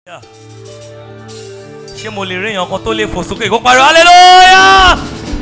ṣé mo lè rí èèyàn kan tó lè fò sókè kó pariwo hallelujah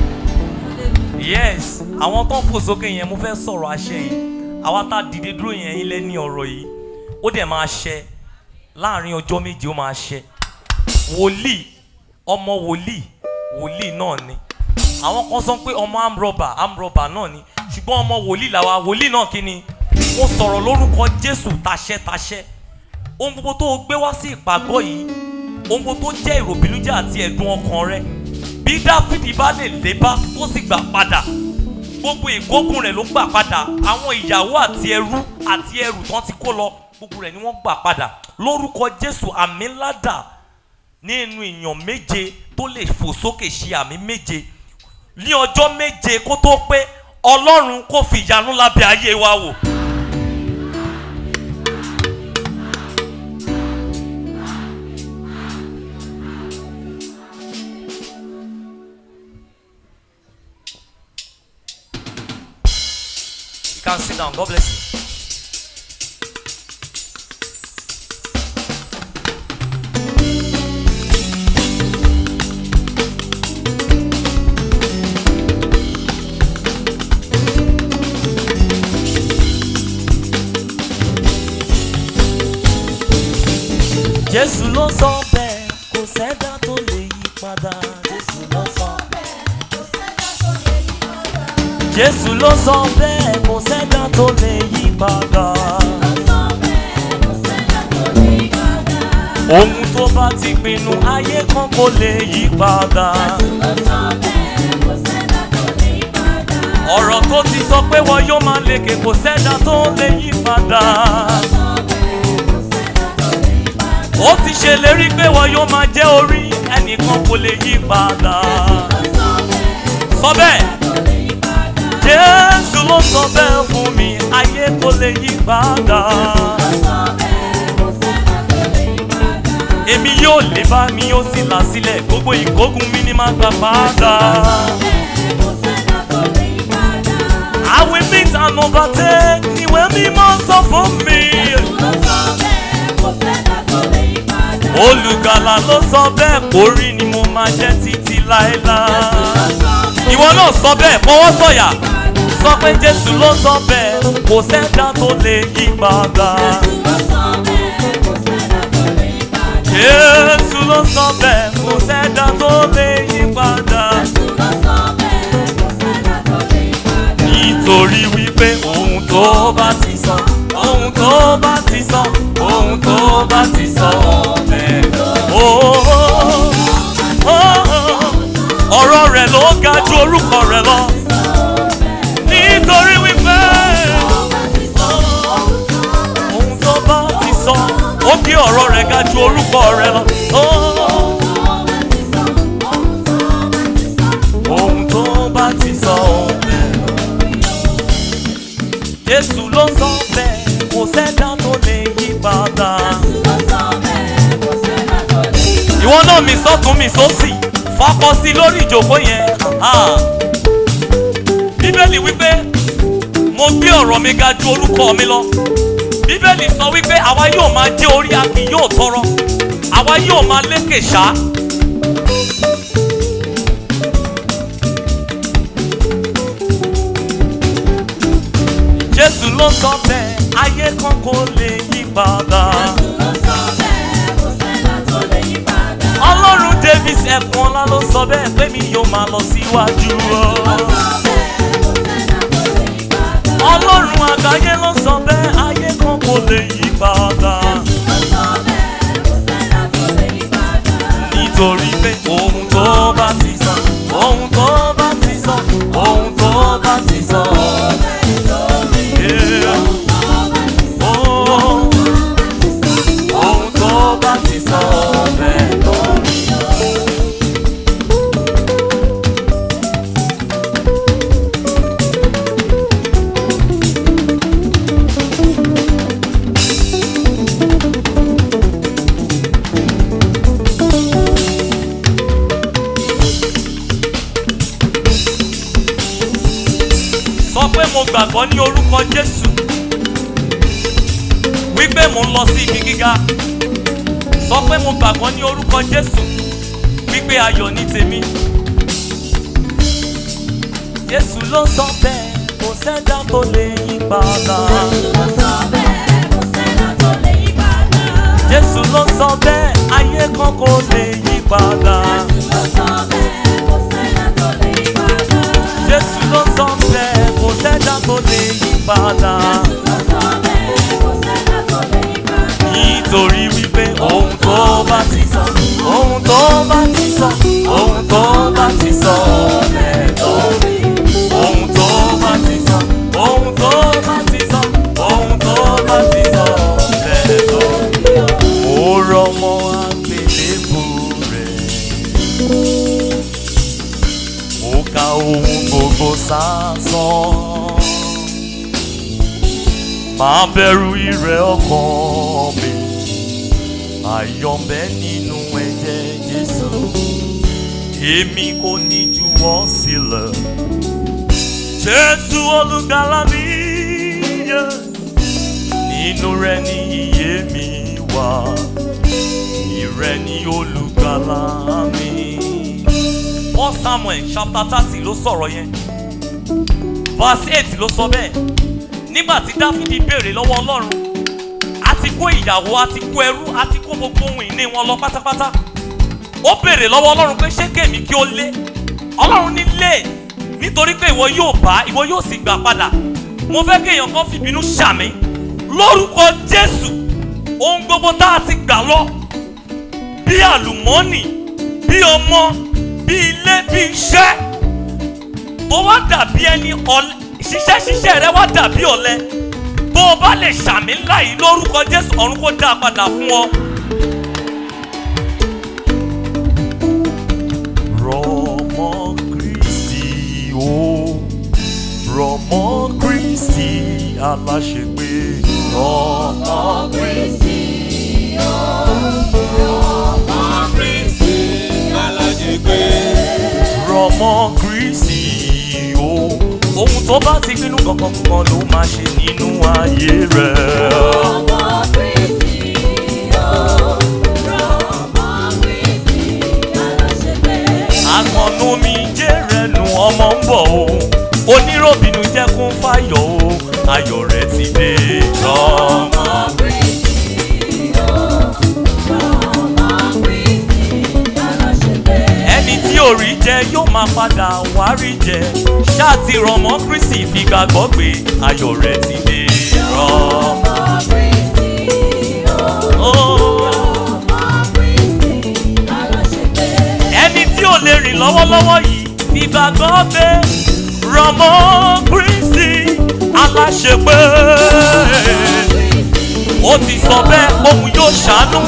yes àwọn tó ń fò sókè yẹn mo fẹ́ sọ̀rọ̀ àṣẹ yìí àwa tá a dìde dúró yẹn ilẹ̀ ní ọ̀rọ̀ yìí ó dẹ̀ máa ṣẹ láàrin ọjọ́ méje ó máa ṣẹ wòlíì ọmọ wòlíì wòlíì náà ni àwọn kan sọ pé ọmọ amrọ̀bà amrọ̀bà náà ni ṣùgbọ́n ọmọ wòlíì làwa wòlíì náà kí ni mo sọ̀rọ̀ lórúkọ jésù taṣẹ́ taṣẹ́ ohun gbogbo tó o gbé wá sí ìpàgọ́ yìí ohun gbogbo tó jẹ́ ìròbìnújẹ́ àti ẹ̀dùn ọkàn rẹ bí dáfídì bá lè lébá tó sì gbà padà gbogbo ìkógun rẹ̀ ló gbà padà àwọn ìyàwó àti ẹrú àti ẹrù tán ti kó lọ gbogbo rẹ̀ ni wọ́n gbà padà lórúkọ jésù àmì ńlá dà nínú èèyàn méje tó lè fò sókè ṣe àmì méje ní ọjọ́ méje kó tó pé ọlọ́run kò fi ìyanu lábẹ́ ayé wa wò. You can sit down. God bless you. Jésù ló sọ bẹ́ẹ̀ kò sẹ́dá tó lè yí padà. Jésù ló sọ Jésù ló sọ bẹ́ẹ̀ kò sẹ́dá tó lè yí padà. Ohun tó bá ti pinnu ayé kan kò lè yí padà. Ọ̀rọ̀ tó ti sọ pé wọ́n yóò máa lékè kò sẹ́dá tó lè yí padà. Ó ti ṣèlérí pé wọ́n yóò máa jẹ́ orí ẹnìkan kò lè yí padà. Sọ bẹ́ẹ̀. Jésù ló sọ bẹ́ẹ̀ fún mi, ayé kò lè yí padà. Èmi yóò lè bá mi yóò sì là sílẹ̀, gbogbo ìkógun mi ni máa gbà padà. I will meet and overtake, ìwé mímọ́ sọ fún mi. Olùgbàlà ló sọ bẹ́ẹ̀ kórí ni mo máa jẹ́ títí láéláé. Ìwọ náà sọ bẹ́ẹ̀ fọwọ́ sọ̀yà sọ pé Jésù ló sọ bẹ́ẹ̀ kò sẹ́dá tó lè yí padà. Jésù ló sọ bẹ́ẹ̀ kò sẹ́dá tó lè yí padà. Nítorí wípé ohun tó bá ti sọ, ohun tó bá ti sọ, ohun tó bá ti sọ bẹ́ẹ̀. Ọ̀rọ̀ rẹ̀ ló ga ju orúkọ rẹ̀ lọ nítorí wípé ohun tó bá ti sọ ó kí ọ̀rọ̀ rẹ̀ ga ju orúkọ rẹ̀ lọ. ohun tó bá ti sọ Jésù ló sọ bẹ́ẹ̀ kò sẹ́dá tó lè yí padà. ìwọ náà mi sọ́tún mi sósì fọkọ sí lórí ìjókòó yẹn bíbélì wípé mo gbé ọ̀rọ̀ mi ga ju orúkọ mi lọ bíbélì sọ wípé àwa yóò máa jẹ́ orí a kì yóò tọrọ àwa yóò máa lékè ṣá. Jésù ló sọ bẹ́ẹ̀ ayé kan kò lè yí padà. Ọlọ́run Davis ẹ̀kún ọlá ló sọ bẹ́ẹ̀ pé mi yóò máa lọ síwájú o. Ọlọ́run àgbáyé ló sọ bẹ́ẹ̀ ayé kan kò lè yí padà. Nítorí pé ohun tó bá ti sọ, ohun tó bá ti sọ, ohun tó bá ti sọ. Yeah. Oh, ohun tó bá ti sọ bẹ́ẹ̀ lórí. sọ pé mo gbàgbọ́ ní orúkọ Jésù wípé mo ń lọ sí ibi gíga sọ pé mo gbàgbọ́ ní orúkọ jésù wípé ayọ̀ ní tèmi. jésù ló sọ bẹ́ẹ̀ kò sẹ́dá tó lè yí padà. jésù ló sọ bẹ́ẹ̀ ayé kan kò lè yí padà. jésù ló sọ bẹ́ẹ̀ kò sẹ́dá tó lè yí padà. nítorí wípé ohun tó bá ti sọ ohun tó bá ti sọ ohun tó bá ti sọ bẹ́ẹ̀ tó rí. ohun tó bá ti sọ ohun tó bá ti sọ ohun tó bá ti sọ bẹ́ẹ̀ tó rí. ó rọmọ àgbélébù rẹ̀ ó ka ohun gbogbo sásán máa bẹ̀rù ìrẹ̀ ọkàn mi àyọ̀mbẹ́ nínú ẹ̀jẹ̀ jésù èmi kò ní juwọ́ sílẹ̀ jésù olùgbàlà mi yẹ nínú rẹ̀ ní iye mi wà ìrẹ̀ ní olùgbàlà mi. First Samuel chapter thirty ló sọ̀rọ̀ yẹn verse eight ló sọ bẹ́ẹ̀ nígbà tí dáfídì béèrè lọ́wọ́ ọlọ́run a ti kó ìyàwó a ti kó ẹrú a ti kó gbogbo ohun ìní wọn lọ pátápátá ó béèrè lọ́wọ́ ọlọ́run pé ṣé kèmí kí ó lé ọlọ́run ní lé nítorí pé ìwọ yóò bá ìwọ yóò sì gbà padà mo fẹ́ kéèyàn kan fìbínú ṣàmì lórúkọ jésù ohun gbogbo tá a ti gbà lọ bí àlùmọ́ọ́nì bí ọmọ bí ilé bí iṣẹ́ tó wá dàbí ẹni ọ̀lẹ ṣiṣẹ́ ṣiṣẹ́ rẹ wá dàbí ọ̀lẹ bó o bá lè ṣàmì ńlá yìí lórúkọ jésù ọ̀run kó dá a padà fún ọ. rọmọ kristi o rọmọ kristi aláṣepé rọmọ kristi rọmọ kristi o ohun tó bá ti pinnu kankan kan ló máa ṣe nínú ayé rẹ. àgbọ̀nù mi jẹ́rẹ̀ nu ọmọ ń bọ̀ o oníròbìnú jẹ́ kún fáyọ̀ o ayọ̀ rẹ̀ ti dé rọmọ. ẹni tí ò rí jẹ yóò máa padà wá rí jẹ ṣáàtì rọmọ kristi ìfigagbọ́ pé ayọ̀ rẹ̀ ti dé rọmọ. Oh. ẹni tí ò lè rìn lọ́wọ́lọ́wọ́ yìí ìgbàgbọ́ pé rọmọ kristi aláṣepé ó ti sọ bẹ́ẹ̀ òun yóò ṣàánú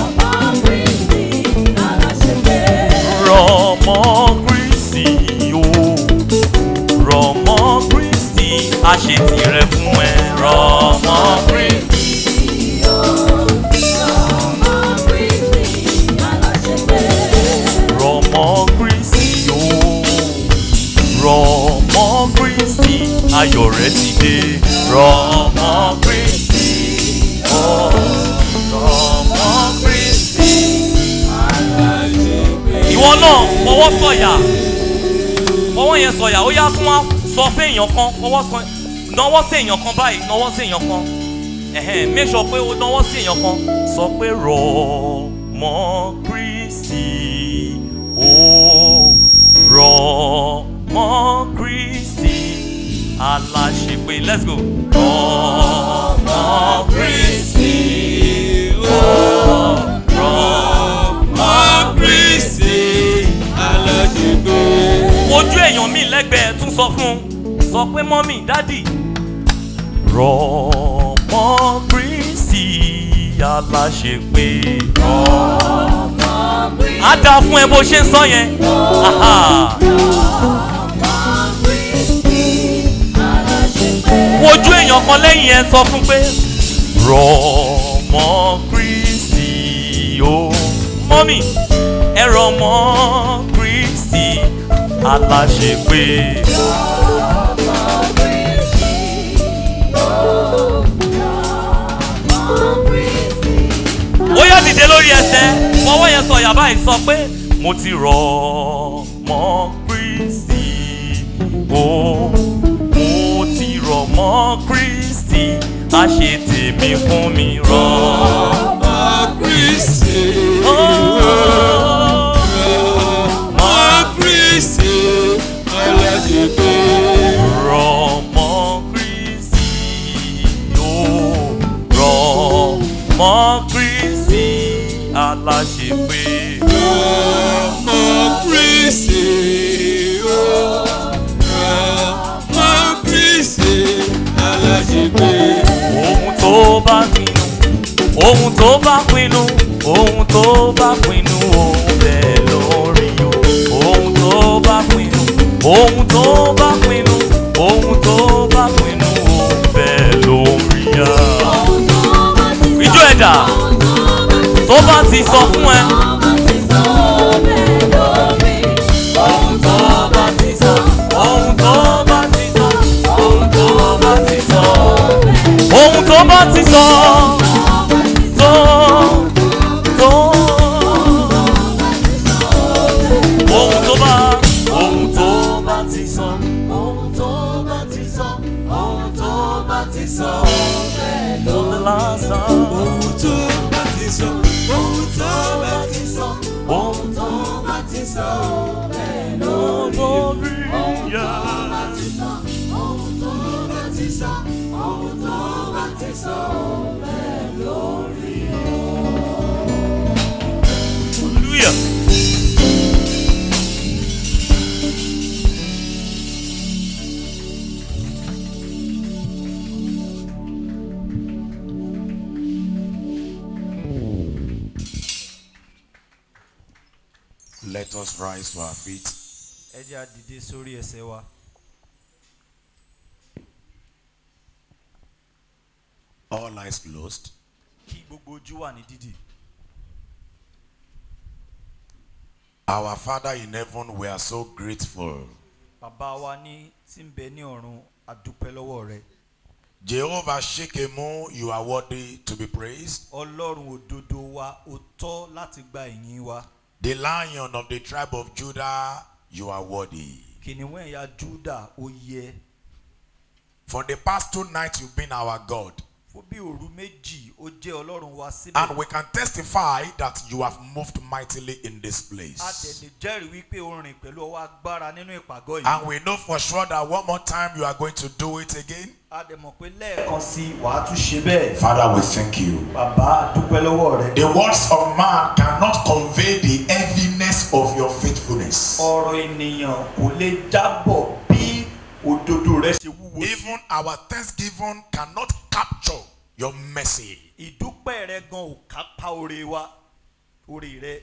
rọmọ kristi o rọmọ kristi àṣetìrẹ fún ẹ rọmọ kristi. rọmọ kristi o rọmọ kristi ayọ̀ rẹ̀ ti dé rọmọ kristi o rọmọ kristi. ìwọ náà fọwọ́ sọ̀yà fọwọ́ yẹn sọ̀yà ó yá tún wá sọ fún èèyàn kan fọwọ́ sọ náwó sí èèyàn kan báyìí náwó sí èèyàn kan ẹ̀hẹ́n make sure pé o náwó sí èèyàn kan sọ pé rọmọ kristi o rọmọ kristi aláṣepé let's go. rọmọ kristi o rọmọ kristi aláṣepé. ojú èèyàn mi lẹ́gbẹ̀ẹ́ tún sọ fún un sọ pé mọ́mì dádì rọmọ kristi aláṣepé á dáa fún ẹ bó ṣe ń sọ yẹn Aha. wojú èèyàn kan lẹ́yìn ẹ sọ fún pé rọmọ kristi o mọ́mì ẹ rọmọ kristi aláṣepé. ó yá dìde lórí ẹsẹ̀ ẹ̀dá báyìí sọ pé mo ti rọ̀ mọ́ Kristi o mo ti rọ̀ mọ́ Kristi a ṣe tèmi fún mi rọ̀ ọmọ Kristi. mọ́ ọmọ Kristi. aláṣepé. rọ̀ mọ́ Kristi o rọ̀ mọ́ Kristi aláṣepé. ọmọ Kristi. ọmọ Kristi. aláṣepé. ohun tó bá pinnu ohun tó bá pinnu ohun tó bá pinnu ohun bẹ́ẹ̀ lórí o ohun tó bá pinnu ohun tó bá pinnu ohun tó bá pinnu ohun bẹ́ẹ̀ lórí ya. Ijó ẹ̀dá tó bá ti sọ fún ẹ. ohun tó bá ti sọ ohun tó bá ti sọ ohun tó bá ti sọ ohun tó bá ti sọ tó tó ohun tó bá ohun tó bá ti sọ ohun tó bá ti sọ ohun tó bá ti sọ for the last time ohun tó bá ti sọ. ohun tó bá ti sọ. ohun tó bá ti sọ lórí ya. Hallelujah. Let us rise to our feet. ẹ jẹ́ àdìde sórí ẹsẹ̀ wa All eyes closed. kí gbogbo ojú wà ní dídì. Our Father in heaven, we are so grateful. bàbá wa ní tí ń bẹ ní ọ̀run àdúpẹ́ lọ́wọ́ rẹ Jehovah Shekemu, you are worthy to be praised. ọlọ́run òdodo wa ó tọ́ láti gba ìyìn wa The lion of the tribe of Judah, you are worthy. kìnìún ẹ̀yà júdà ó yẹ For the past two nights, you've been our God. fún bí òru méjì ó jẹ́ ọlọ́run wa And síbẹ̀ we can testify that you have moved mightily in this a place. tẹ̀lé jẹ́rìí wípé ó rìn pẹ̀lú ọwọ́ agbára nínú ìpàgọ́ yìí And we know for sure that one more time you are going to do it again. a dẹ̀ mọ̀ pé lẹ́ẹ̀kan sí wàá tún ṣe bẹ́ẹ̀ Father, we thank you. bàbá àdúpẹ́ lọ́wọ́ rẹ The words of man cannot convey the heaviness of your faithfulness. ọ̀rọ̀ ènìyàn kò lè jábọ̀ bí òdodo rẹ ṣe wúwo sí. Even our thanksgiving cannot capture your mercy. ìdúpẹ́ rẹ gan ò kápá oore wa oore rẹ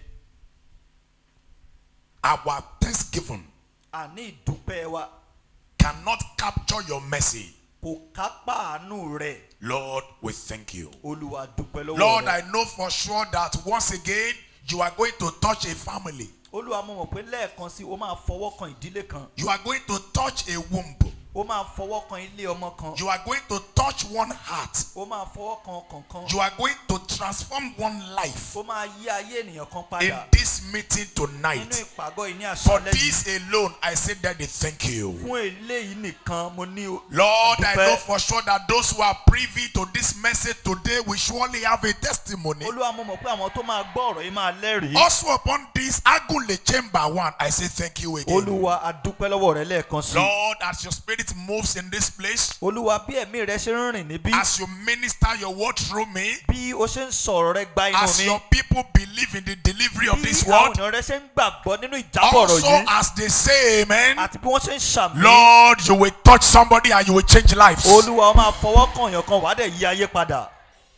Our thanksgiving àní ìdúpẹ́ wa cannot capture your mercy. kò kápá àánú rẹ Lord, we thank you. olúwa dúpẹ́ lọ́wọ́ Lord, rẹ I know for sure that once again you are going to touch a family. olúwa mo mọ̀ pé lẹ́ẹ̀kan sí o máa fọwọ́ kan ìdílé kan You are going to touch a womb. o máa fọwọ́ kan ilé ọmọ kan You are going to touch one heart. o máa fọwọ́ kan ọkàn kan You are going to transform one life o máa yí ayé ènìyàn kan in padà this meeting nínú tonight. ìpàgọ́ yìí ní For àṣálẹ́ yìí this alone, I say that they thank you. fún eléyìí nìkan mo ní o Lord, I Dúpẹ́. know for sure that those who are privy to this message today will surely have a testimony. olúwa mo mọ̀ pé àwọn tó máa gbọ́ ọ̀rọ̀ yìí máa lẹ́rìí Also upon this Agunle Chamber One, I say thank you again. olúwa adúpẹ́ lọ́wọ́ rẹ lẹ́ẹ̀kan sí Lord, as your spirit moves in this place, olúwa bí ẹ̀mí rẹ ṣe ń rìn níbí as you minister your word through me, bí o ṣe ń sọ̀rọ̀ rẹ gba inú as mi your people believe in the delivery of bí this àwọn word, ènìyàn rẹ ṣe ń gbàgbọ́ nínú ìjábọ̀ ọ̀rọ̀ also yìí as they say amen, àti bí wọ́n ṣe ń ṣàmì Lord, you will touch somebody and you will change lives. olúwa ó máa fọwọ́ kàn yàn kan wàá dẹ̀ yí ayé padà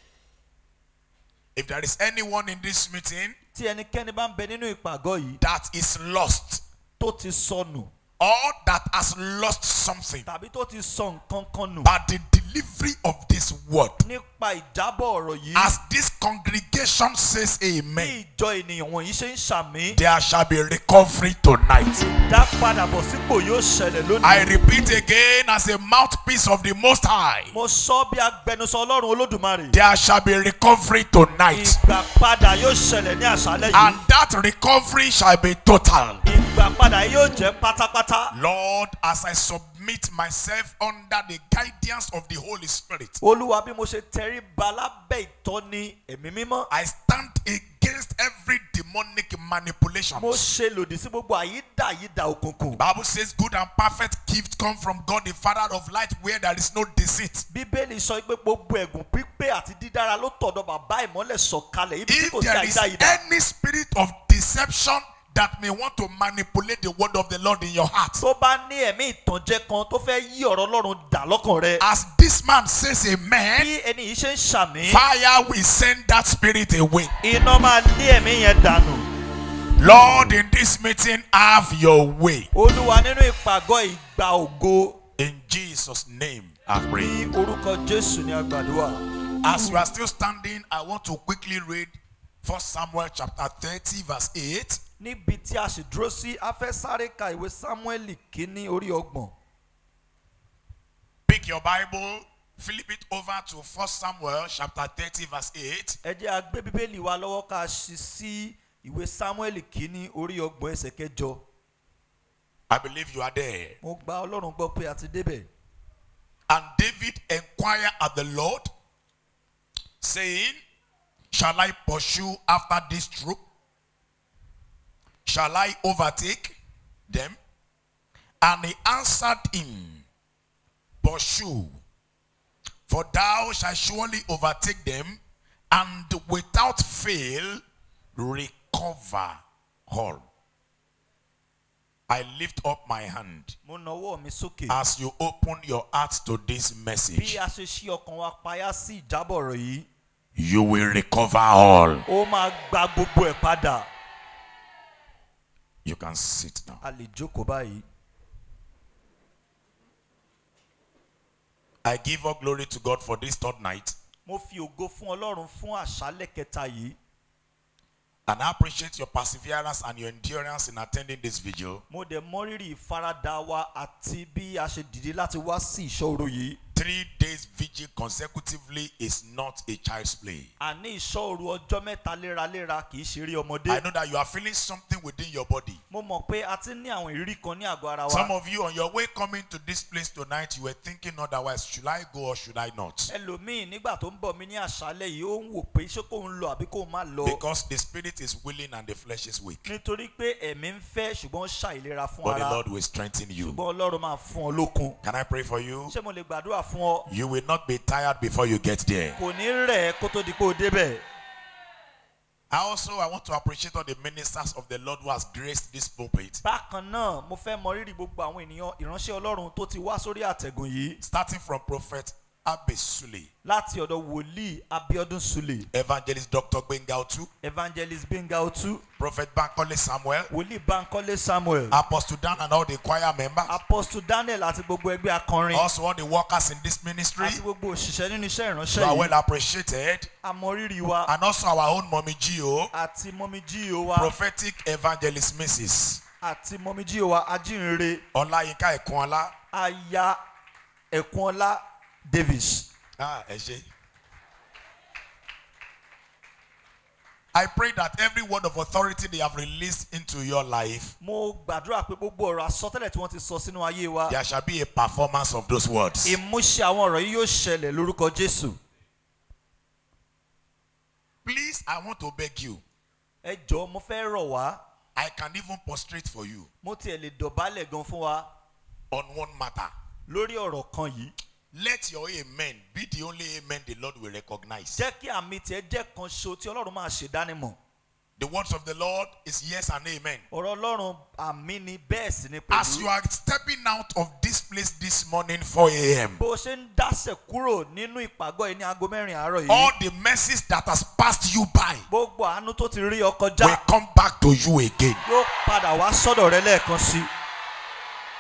If there is anyone in this meeting tí ẹnikẹ́ni bá ń bẹ nínú ìpàgọ́ yìí that is lost, tó ti sọnù or that has lost something tàbí tó ti sọ nǹkan kan nù by the delivery of this word. nípa ìjábọ̀ ọ̀rọ̀ yìí As this congregation says bí amen, ìjọ ènìyàn wọ̀nyí ṣe ń ṣàmì there shall be recovery tonight. dá padà bọ̀ sípò yóò ṣẹlẹ̀ I lónìí. repeat again as a mouthpiece of the Most High, mo sọ bí agbẹnusọ ọlọ́run olódùmarè. there shall be recovery tonight. ìgbà padà yóò ṣẹlẹ̀ ní àṣálẹ̀ And yìí. that recovery shall be total. ìgbà padà yóò jẹ́ pátápátá. Lord, as I submit myself under the guidance of the Holy Spirit, olúwa bí mo ṣe tẹrí ba lábẹ́ ìtọ́ni ẹ̀mí mímọ́. I stand against every demonic manipulation. mo ṣe lòdì sí gbogbo àyídàyídà òkùnkùn. Bible says good and perfect gifts come from God the Father of light where there is no deceit. bíbélì sọ pé gbogbo ẹ̀gùn pípé àti dídára ló tọ̀dọ̀ bàbá ìmọ́lẹ̀ sọ̀kalẹ̀ ibi tí If kò sí there is àyídàyídà. any spirit of deception that may want to manipulate the word of the Lord in your heart, tó bá ní ẹ̀mí ìtànjẹ kan tó fẹ́ yí ọ̀rọ̀ ọlọ́run dà lọ́kàn rẹ. as this man says amen, bí ẹni yìí ṣe ń ṣàmì. fire will send that spirit away. iná máa lé ẹ̀mí yẹn dànù. Lord, in this meeting, have your way. olúwa nínú ìpàgọ́ ìgbà ògo In Jesus' name, I pray. ní orúkọ jésù ní àgbàdua. As you are still standing, I want to quickly read 1 Samuel chapter 30, verse 8. níbi tí a sì dúró sí a fẹ́ sáré ka ìwé sámúẹ́lì kínní orí ọgbọ̀n. Pick your Bible, flip it over to 1 Samuel chapter 30, verse 8. ẹ jẹ́ a gbé bíbélì wa lọ́wọ́ ká ṣí sí ìwé sámúẹ́lì kínní orí ọgbọ̀n ẹsẹ̀ kẹjọ. I believe you are there. mo gba ọlọ́run gbọ́ pé a ti débẹ̀. And David inquired of the Lord, saying, Shall I pursue after this troop? Shall I overtake them? And he answered him, Pursue, for thou shalt surely overtake them, and without fail recover all. I lift up my hand mo nawọ́ mi sókè. as you open your heart to this bí message. a ṣe ṣí ọkàn wa payá sí ìjábọ̀ ọ̀rọ̀ yìí You will recover all. ó máa gba gbogbo ẹ̀ padà. You can sit now. a lè jókòó báyìí. I give all glory to God for this third night. mo fi ògo fún ọlọ́run fún àṣálẹ̀ kẹta yìí. And I appreciate your perseverance and your endurance in attending this vigil. mo dẹ̀ mọ́rírì ìfaradà wa àti bí a ṣe dìde láti wá sí ìṣòro yìí. Three days vigil consecutively is not a child's play. àní ìṣòro ọjọ́ mẹ́ta léraléra kì í ṣeré I ọmọdé. know that you are feeling something within your body. mo mọ̀ pé a ti ní àwọn ìrírí kan ní àgọ́ ara Some wa. of you on your way coming to this place tonight, you were thinking otherwise. Should I go or should I not? ẹlòmíì nígbà tó ń bọ̀ mí ní àṣálẹ̀ yìí ó ń wò pé ṣé kóun lọ àbí kóun má lọ. Because the spirit is willing and the flesh is weak. nítorí pé ẹ̀mí ń fẹ́ ṣùgbọ́n ó ṣàìlera fún But the ara. Lord will strengthen you. ṣùgbọ́n ọlọ́run máa fún ọ lókun. Can I pray for you? ṣé mo lè gbàdúrà fún ọ? You will not be tired before you get there. kò ní rẹ̀ ẹ́ kó tó di pé o débẹ̀. I also I want to appreciate all the ministers of the Lord who has graced this pulpit. bákan náà mo fẹ́ mọ rírì gbogbo àwọn ènìyàn ìránṣẹ́ ọlọ́run tó ti wá sórí àtẹ̀gùn yìí Starting from Prophet Abesule, láti ọ̀dọ̀ wòlíì abiodun sule Evangelist Dr. Gbenga Otu, evangelist benga otu Prophet Bankole Samuel, wòlíì bankole samuel Apostle Dan and all the choir members, apostle daniel àti gbogbo ẹgbẹ́ akọrin also all the workers in this ministry. àti gbogbo òṣìṣẹ́ nínú iṣẹ́ You ìránṣẹ́ are yìí well appreciated. àmọ rírì wa And also our own mommy Gio, àti mọ́mí jíò wa prophetic evangelist Mrs. àti mọ́mí jíò wa ajínrere Olayinka Ekunola. aya ẹ̀kúnọlá davis. Ah, ẹ ṣé. I pray that every word of authority they have released into your life, mo gbàdúrà pé gbogbo ọ̀rọ̀ àsọtẹ́lẹ̀ tí wọ́n ti sọ sínú ayé wa there shall be a performance of those words. ìmúṣẹ àwọn ọ̀rọ̀ yìí yóò ṣẹlẹ̀ lórúkọ jésù. Please, I want to beg you. ẹ jọ̀ọ́ mo fẹ́ rọ̀ wá I can even prostrate for you mo tiẹ̀ lè dọ̀bálẹ̀ gan fún wa on one matter. lórí ọ̀rọ̀ kan yìí. Let your amen be the only amen the Lord will recognize. jẹ́ kí àmì tiẹ̀ jẹ́ kan ṣo tí ọlọ́run máa ṣèdánimọ̀. The words of the Lord is yes and amen. ọ̀rọ̀ ọlọ́run àmì ni bẹ́ẹ̀ sì ni As you pẹ̀lú. are stepping out of this place this morning, 4 a.m., bó o ṣe ń dásẹ̀ kúrò nínú ìpàgọ́ yìí ní aago mẹ́rin àárọ̀ all yìí. the mercies that has passed you by gbogbo àánú tó ti rí ọ will kọjá come back to you again. yóò padà wá sọ́dọ̀ rẹ lẹ́ẹ̀kan sí.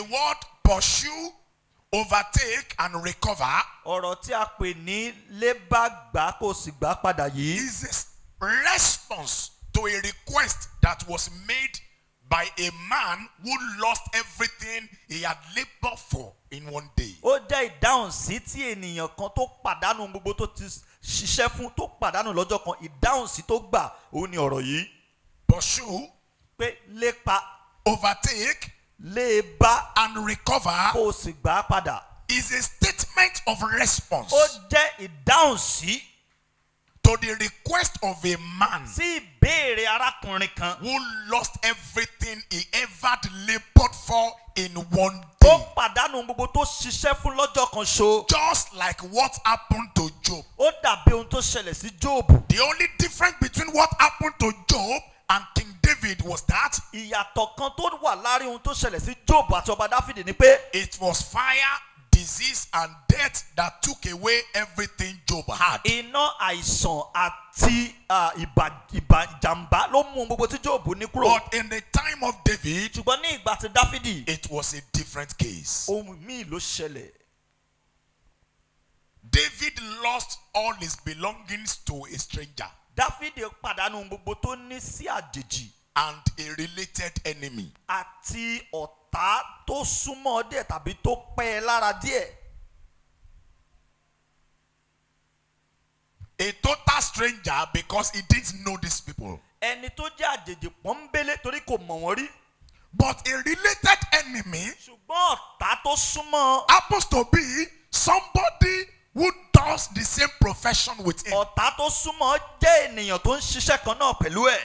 word pursue, overtake, and recover ọ̀rọ̀ tí a pè ní lébàgbà kò sì gbà padà yìí is a response to a request that was made by a man who lost everything he had labored for in one day. ó jẹ́ ìdáhùn sí tí ènìyàn kan tó pàdánù gbogbo tó ti ṣiṣẹ́ fún tó pàdánù lọ́jọ́ kan ìdáhùn sí tó gbà òun ni ọ̀rọ̀ yìí Pursue, pé lépa overtake, léba and recover kò sì gbà á padà is a statement of response ó jẹ́ ìdáhùn sí to the request of a man sí ìbéèrè arákùnrin kan who lost everything he ever labored for in one tó day. pàdánù gbogbo tó ṣiṣẹ́ fún lọ́jọ́ kan ṣo Just like what happened to Job. ó dàbí ohun tó ṣẹlẹ̀ sí jóòbù The only difference between what happened to Job and King David was that ìyàtọ̀ kan tó wà láàrin ohun tó ṣẹlẹ̀ sí jóòbù àti ọba dáfídì ni pé it was fire, disease, and death that took away everything Job had. iná àìsàn àti ah, ìbà ìbà ìjàmbá ló mú ohun gbogbo tí jóòbù ní kúrò But in the time of David, ṣùgbọ́n ní ìgbà tí dáfídì it was a different case. ohun míì ló ṣẹlẹ̀ David lost all his belongings to a stranger dáfídì pàdánù ohun gbogbo tó ní sí àjèjì and a related enemy. àti ọ̀tá tó súnmọ́ díẹ̀ tàbí tó pẹ́ ẹ lára díẹ̀ A total stranger because he didn't know these people. ẹni tó jẹ́ àjèjì pọ́nbélé torí kò mọ̀ wọ́n rí But a related enemy ṣùgbọ́n ọ̀tá tó súnmọ́ happens to be somebody who does the same profession with him. ọ̀tá tó súnmọ́ jẹ́ ènìyàn tó ń ṣiṣẹ́ kan náà pẹ̀lú ẹ̀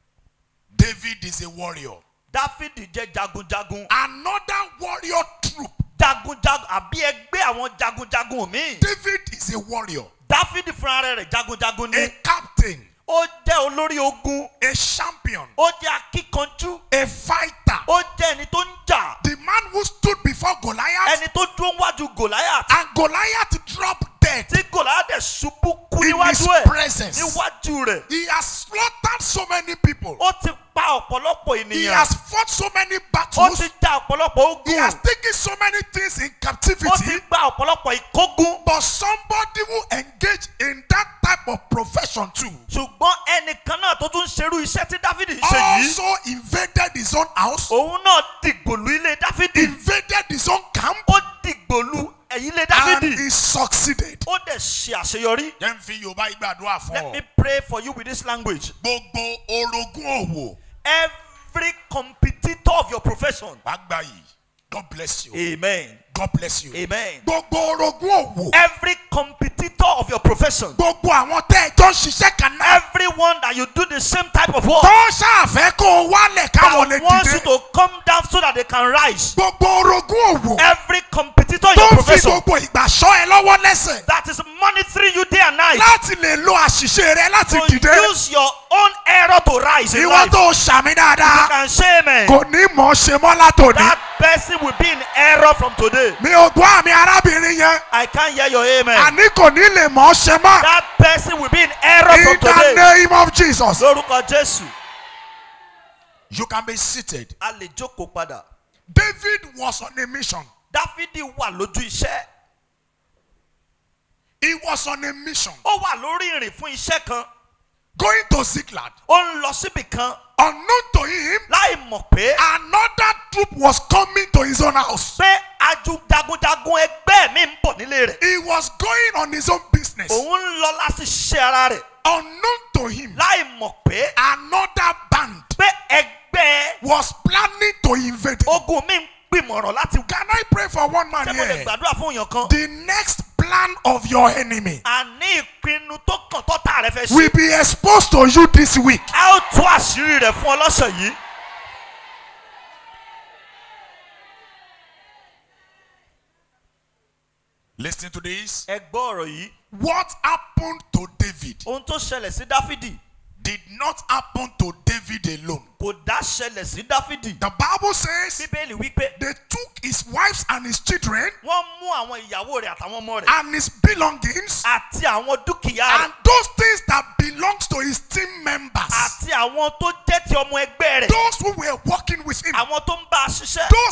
David is a warrior. dáfídì jẹ́ jagunjagun Another warrior troop. jagunjagun àbí ẹgbẹ́ àwọn jagunjagun míì David is a warrior, dáfídì fúnra rẹ̀ jagunjagun ni a captain, ó jẹ́ olórí ogun a champion, ó jẹ́ akíkanjú a fighter. ó jẹ́ ẹni tó ń jà The man who stood before Goliath ẹni tó dúró wájú gòláyà and Goliath dropped dead tí gòláyà dẹ̀ ṣubú kú in his níwájú ẹ̀ presence. níwájú rẹ̀ He has slaughtered so many people. ó ti pa ọ̀pọ̀lọpọ̀ He ènìyàn has fought so many ó battles. ti ja ọ̀pọ̀lọpọ̀ He ogun has taken so many things in ó ti captivity. gba ọ̀pọ̀lọpọ̀ ìkógun But somebody who engaged in that type of profession too ṣùgbọ́n ẹnìkan náà tó tún ṣerú iṣẹ́ tí dáfídì ń ṣe yìí also invaded his own house, òun náà dìgbòlù ilé dáfídì invaded his own camp, ó dìgbòlù ẹ̀yìn ilé and dáfídì he succeeded. ó dẹ̀ ṣe àṣeyọrí. Jẹ́ n fi Yorùbá ìgbàdúrà fún let ọ. me pray for you with this language. Gbogbo orogún òwò every competitor of your profession. wàá gbà yìí. God bless you. amen God bless you. amen. Gbogbo orogún òwò. every competitor of your profession. Gbogbo àwọn tẹ́ ẹ jọ ń ṣiṣẹ́ kan náà. everyone that you do the same type of work. Tó ṣàfẹ́ kó o wálẹ̀ káwọn lè that wants you dìde. to come down so that they can rise. Gbogbo orogún òwò. every competitor in Tó your ń fi profession. gbogbo ìgbà ṣọ́ ẹ lọ́wọ́ lẹ́sẹ̀. that is monitoring you day and night. Láti lè lo àṣìṣe rẹ láti to dìde. use your own error to rise in Ìwọ life. tó ṣàmì you dáadáa. can say amen. Kò ní mọ̀ ọ́ ṣe mọ́ látòní. that person will be in error from today. Mi ò gbọ́ àmì arábìnrin yẹn. I can't hear your amen. Àní kò ní lè mọ̀ ọ́ ṣe mọ́. that person will be in error In from the today. name of Jesus. lórúkọ jésù. You can be seated. a lè jókòó padà. David was on a mission. dáfídì wà lójú iṣẹ́. He was on a mission. ó wà lórí ìrìn fún iṣẹ́ kan. Going to Ziklag. ó ń lọ síbì kan. Unknown to him, láì mọ̀ pé another troop was coming to his own house. pé aju jagunjagun ẹgbẹ́ mi ń bọ̀ nílé rẹ̀. He was going on his own business. òun ń lọ láti ṣe ara rẹ̀. Unknown to him, láì mọ̀ pé another band pé ẹgbẹ́ was planning to invade him. ogun mi ń gbìmọ̀ràn láti. Can I pray for one man ṣé mo lè here? gbàdúrà fún èèyàn kan. The next plan of your enemy àní ìpinnu tó kàn tọ́ta rẹ fẹ́ will ṣe. be exposed to you this week. a ó tú àṣírí rẹ̀ fún ọ lọ́sẹ̀ yìí. Listen to this. ẹ gbọ́ ọ̀rọ̀ yìí. What happened to David ohun tó ṣẹlẹ̀ sí dáfídì did not happen to David alone. kò dá ṣẹlẹ̀ sí dáfídì. The Bible says bíbélì wípé they took his wives and his children wọ́n mú àwọn ìyàwó rẹ̀ àtàwọn ọmọ rẹ̀ and his belongings àti àwọn dúkìá and rẹ̀ those things that belongs to his team members. àti àwọn tó jẹ́ ti ọmọ ẹgbẹ́ rẹ̀ Those who were working with him. àwọn tó ń bá a ṣiṣẹ́ Those who were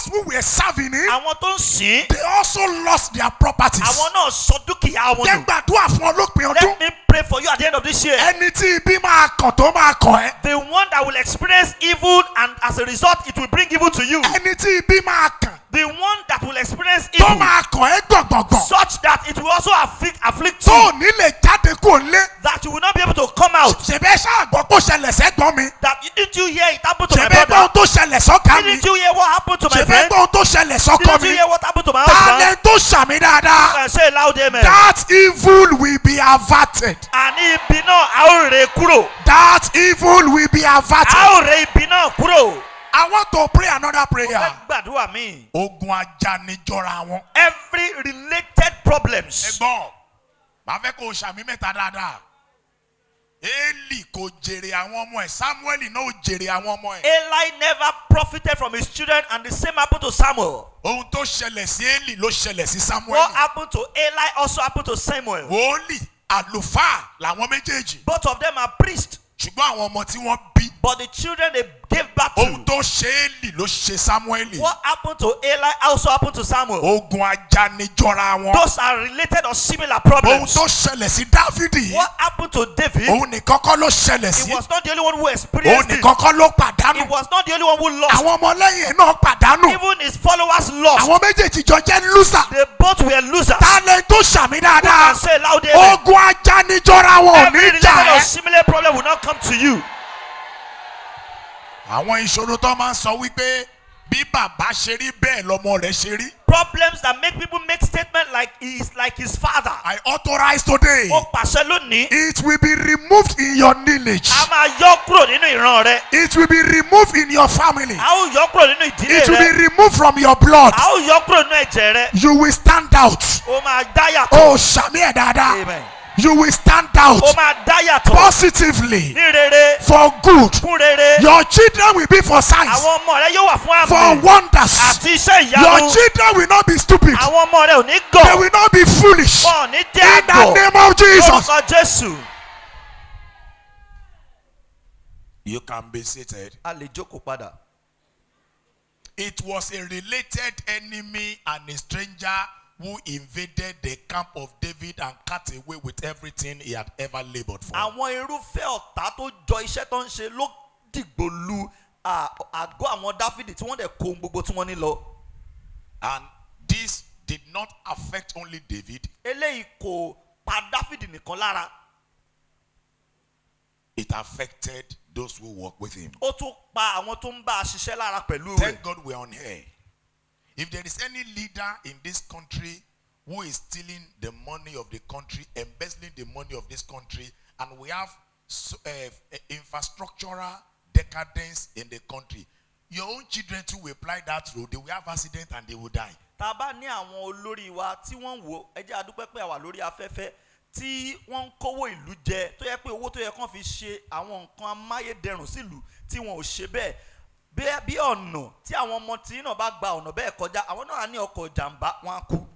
were serving him, àwọn tó ń sìn they also lost their properties. àwọn náà sọ dúkìá wọn Jẹ́ nù. gbàdúrà fún ọlọ́pìn ọdún. let me pray for you at the end of this year. Ẹni tí ibi máa kàn tó máa kàn ẹ́. the one that will experience evil and as a result it will bring evil to you. Ẹni tí ibi máa kàn the one that will experience tó evil máa kàn ẹ́ gbọ̀ngbọ̀ngbọ̀n. such that it will also afflict afflict Tó you ò ní lè jáde kúrò nílé. that you will not be able to come out. Ṣèbẹ́ ṣáà gbọ́ kó ṣẹlẹ̀ sẹ́gbọ́n mi. that didn't you hear it happen to my Ṣèbẹ́ gbọ́ brother. ohun tó ṣẹlẹ̀ sọ́kà mi. didn't you hear what happened to my Ṣèbẹ́ friend. gbọ́ ohun tó ṣẹlẹ̀ sọ́kọ didn't you mi. hear what happened to my husband. Tálẹ̀ tó ṣàmì dáadáa. Uh, say loud amen. That evil will be averted. àní ibi náà a ó rè kúrò. That evil will be a averted. ó rè ibi náà kúrò. I want to pray another prayer. fẹ́ gbàdúrà mi. Ogun ajanijọra wọn. every related problems. Ẹ̀gbọ́n, màá fẹ́ kó o ṣàmì mẹ́ta dáadáa. Eli kò jèrè àwọn ọmọ ẹ̀, Samuel náà ò jèrè àwọn ọmọ ẹ̀. Eli never profited from his children and the same happened to Samuel. Ohun tó ṣẹlẹ̀ sí Eli ló ṣẹlẹ̀ sí Samuel. What happened to Eli also happened to Samuel. Wòólì àlùfáà làwọn méjèèjì. Both of them are priests, Ṣùgbọ́n àwọn ọmọ tí wọ́n bí. but the children they gave birth Ohun to. tó ṣe Eli ló ṣe Samuel. What happened to Eli also happened to Samuel. Ogun ajanijọra wọn. Those are related or similar Ohun problems. tó ṣẹlẹ̀ sí Dávidi. What happened to David? Òun nìkan kọ́ ló ṣẹlẹ̀ He sí. was not the only one who Òun experienced it. nìkan kọ́ ló He pàdánù. was not the only one who lost. Àwọn ọmọlẹ́yìn ẹ̀ náà pàdánù. Even his followers lost. Àwọn méjèèjì jọ jẹ́ lùsà. They both were losers. Tálẹ̀ tó ṣàmì And dáadáa. say loud amen. Ogun ajanijọra wọn ò Every ní related jà or ẹ́. similar problem will not come to you. Àwọn ìṣòro tó máa ń sọ wípé bí bàbá ṣe rí bẹ́ẹ̀ lọmọ rẹ̀ ṣe rí. Problems that make people make statement like he is like his father. I authorize today. Ó pàṣẹ lónìí. It will be removed in your lineage. A máa yọ kúrò nínú ìran rẹ. It will be removed in your family. A ó yọ kúrò nínú ìdílé It will rẹ. be removed from your blood. A ó yọ kúrò nínú ẹ̀jẹ̀ rẹ. You will stand out. Ó máa dá yàtọ̀. Oh, ṣàmì ẹ̀ dáadáa. Amen. You will stand out Ó máa dá yàtọ̀. positively Ní rere. for good. Fún rere. Your children will be for signs, Àwọn ọmọ rẹ yóò wà fún for àmì. wonders. Àti iṣẹ́ Your ìyanu. children will not be stupid. Àwọn ọmọ rẹ ò ní They gọ̀. will not be foolish. Wọn ò ní In jẹ́ the àgọ̀. name of Jesus. Lórúkọ Jésù. You can be seated. A lè jókòó padà. It was a related enemy and a stranger who invaded the camp of David and cut away with everything he had ever labored for. Àwọn irúfẹ́ ọ̀tá tó jọ iṣẹ́ tó ń ṣe ló dìgbò lu à- àgọ́ àwọn Dáfídì tí wọ́n dẹ̀ kó ohun gbogbo tí wọ́n ní lọ. And this did not affect only David, Eléyìí kò pa Dáfídì nìkan lára. it affected those who work with him. Ó tún pa àwọn tó ń bá a ṣiṣẹ́ lára pẹ̀lú rẹ̀. Thank God we're on here. If there is any leader in this country who is stealing the money of the country, embezzling the money of this country, and we have so, uh, infrastructural decadence in the country, your own children too will apply that road. They will have accident and they will die. tá a bá ní àwọn olórí wa tí wọ́n ń wò ẹ jẹ́ adúpẹ́ pé àwà lórí afẹ́fẹ́ tí wọ́n ń kówó ìlú jẹ tó yẹ pé owó tó yẹ kán fi ṣe àwọn nǹkan amáyédẹrùn sílùú tí wọn ò ṣe bẹ́ẹ̀ bí bí ọ̀nà tí àwọn ọmọ tí náà bá gba ọ̀nà bẹ́ẹ̀ kọjá àwọn náà á ní ọkọ̀ ìjàmbá wọn á kú.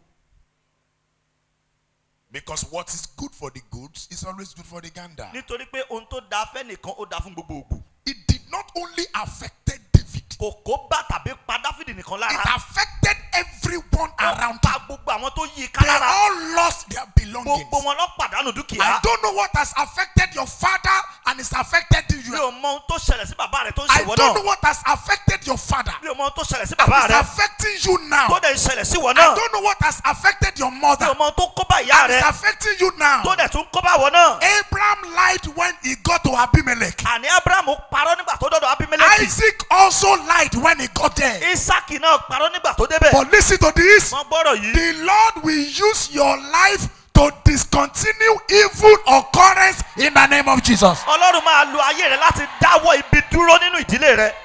Because what is good for the goods is always good for the gander. nítorí pé ohun tó da fẹ́ nìkan ó da fún gbogbo ògbò It did not only affected David, kò kó bá tàbí pa dáfídì nìkan it lára affected everyone ó around pa him. gbogbo àwọn tó yí i ká They lára all lost their belongings. gbogbo wọn lọ pàdánù I dúkìá don't know what has affected your father and it's affected mi you. ò mọ ohun tó ṣẹlẹ̀ sí bàbá rẹ̀ tó ń I ṣèwọ don't know náà what has affected your father mi ò mọ ohun tó ṣẹlẹ̀ sí and bàbá it's rẹ̀ affecting you now. tó dẹ̀ ń ṣẹlẹ̀ sí wọ I náà don't know what has affected your mi mother ò mọ ohun tó kó bá ìyá and it's rẹ̀ affecting you now. tó dẹ̀ tún kó bá wọ náà. Abraham lied when he got to Abimelech. àní abrahamu parọ́ nígbà tó dọ́dọ̀ abimeleki Isaac also lied when he got there. isaki náà parọ́ nígbà tó débẹ̀. But listen to this. wọ́n gbọ́dọ̀ yìí. The Lord will use your life to discontinue evil occurrence in the name of Jesus. ọlọ́run máa lo ayé rẹ láti dáwọ́ ibi dúró nínú ìdílé rẹ.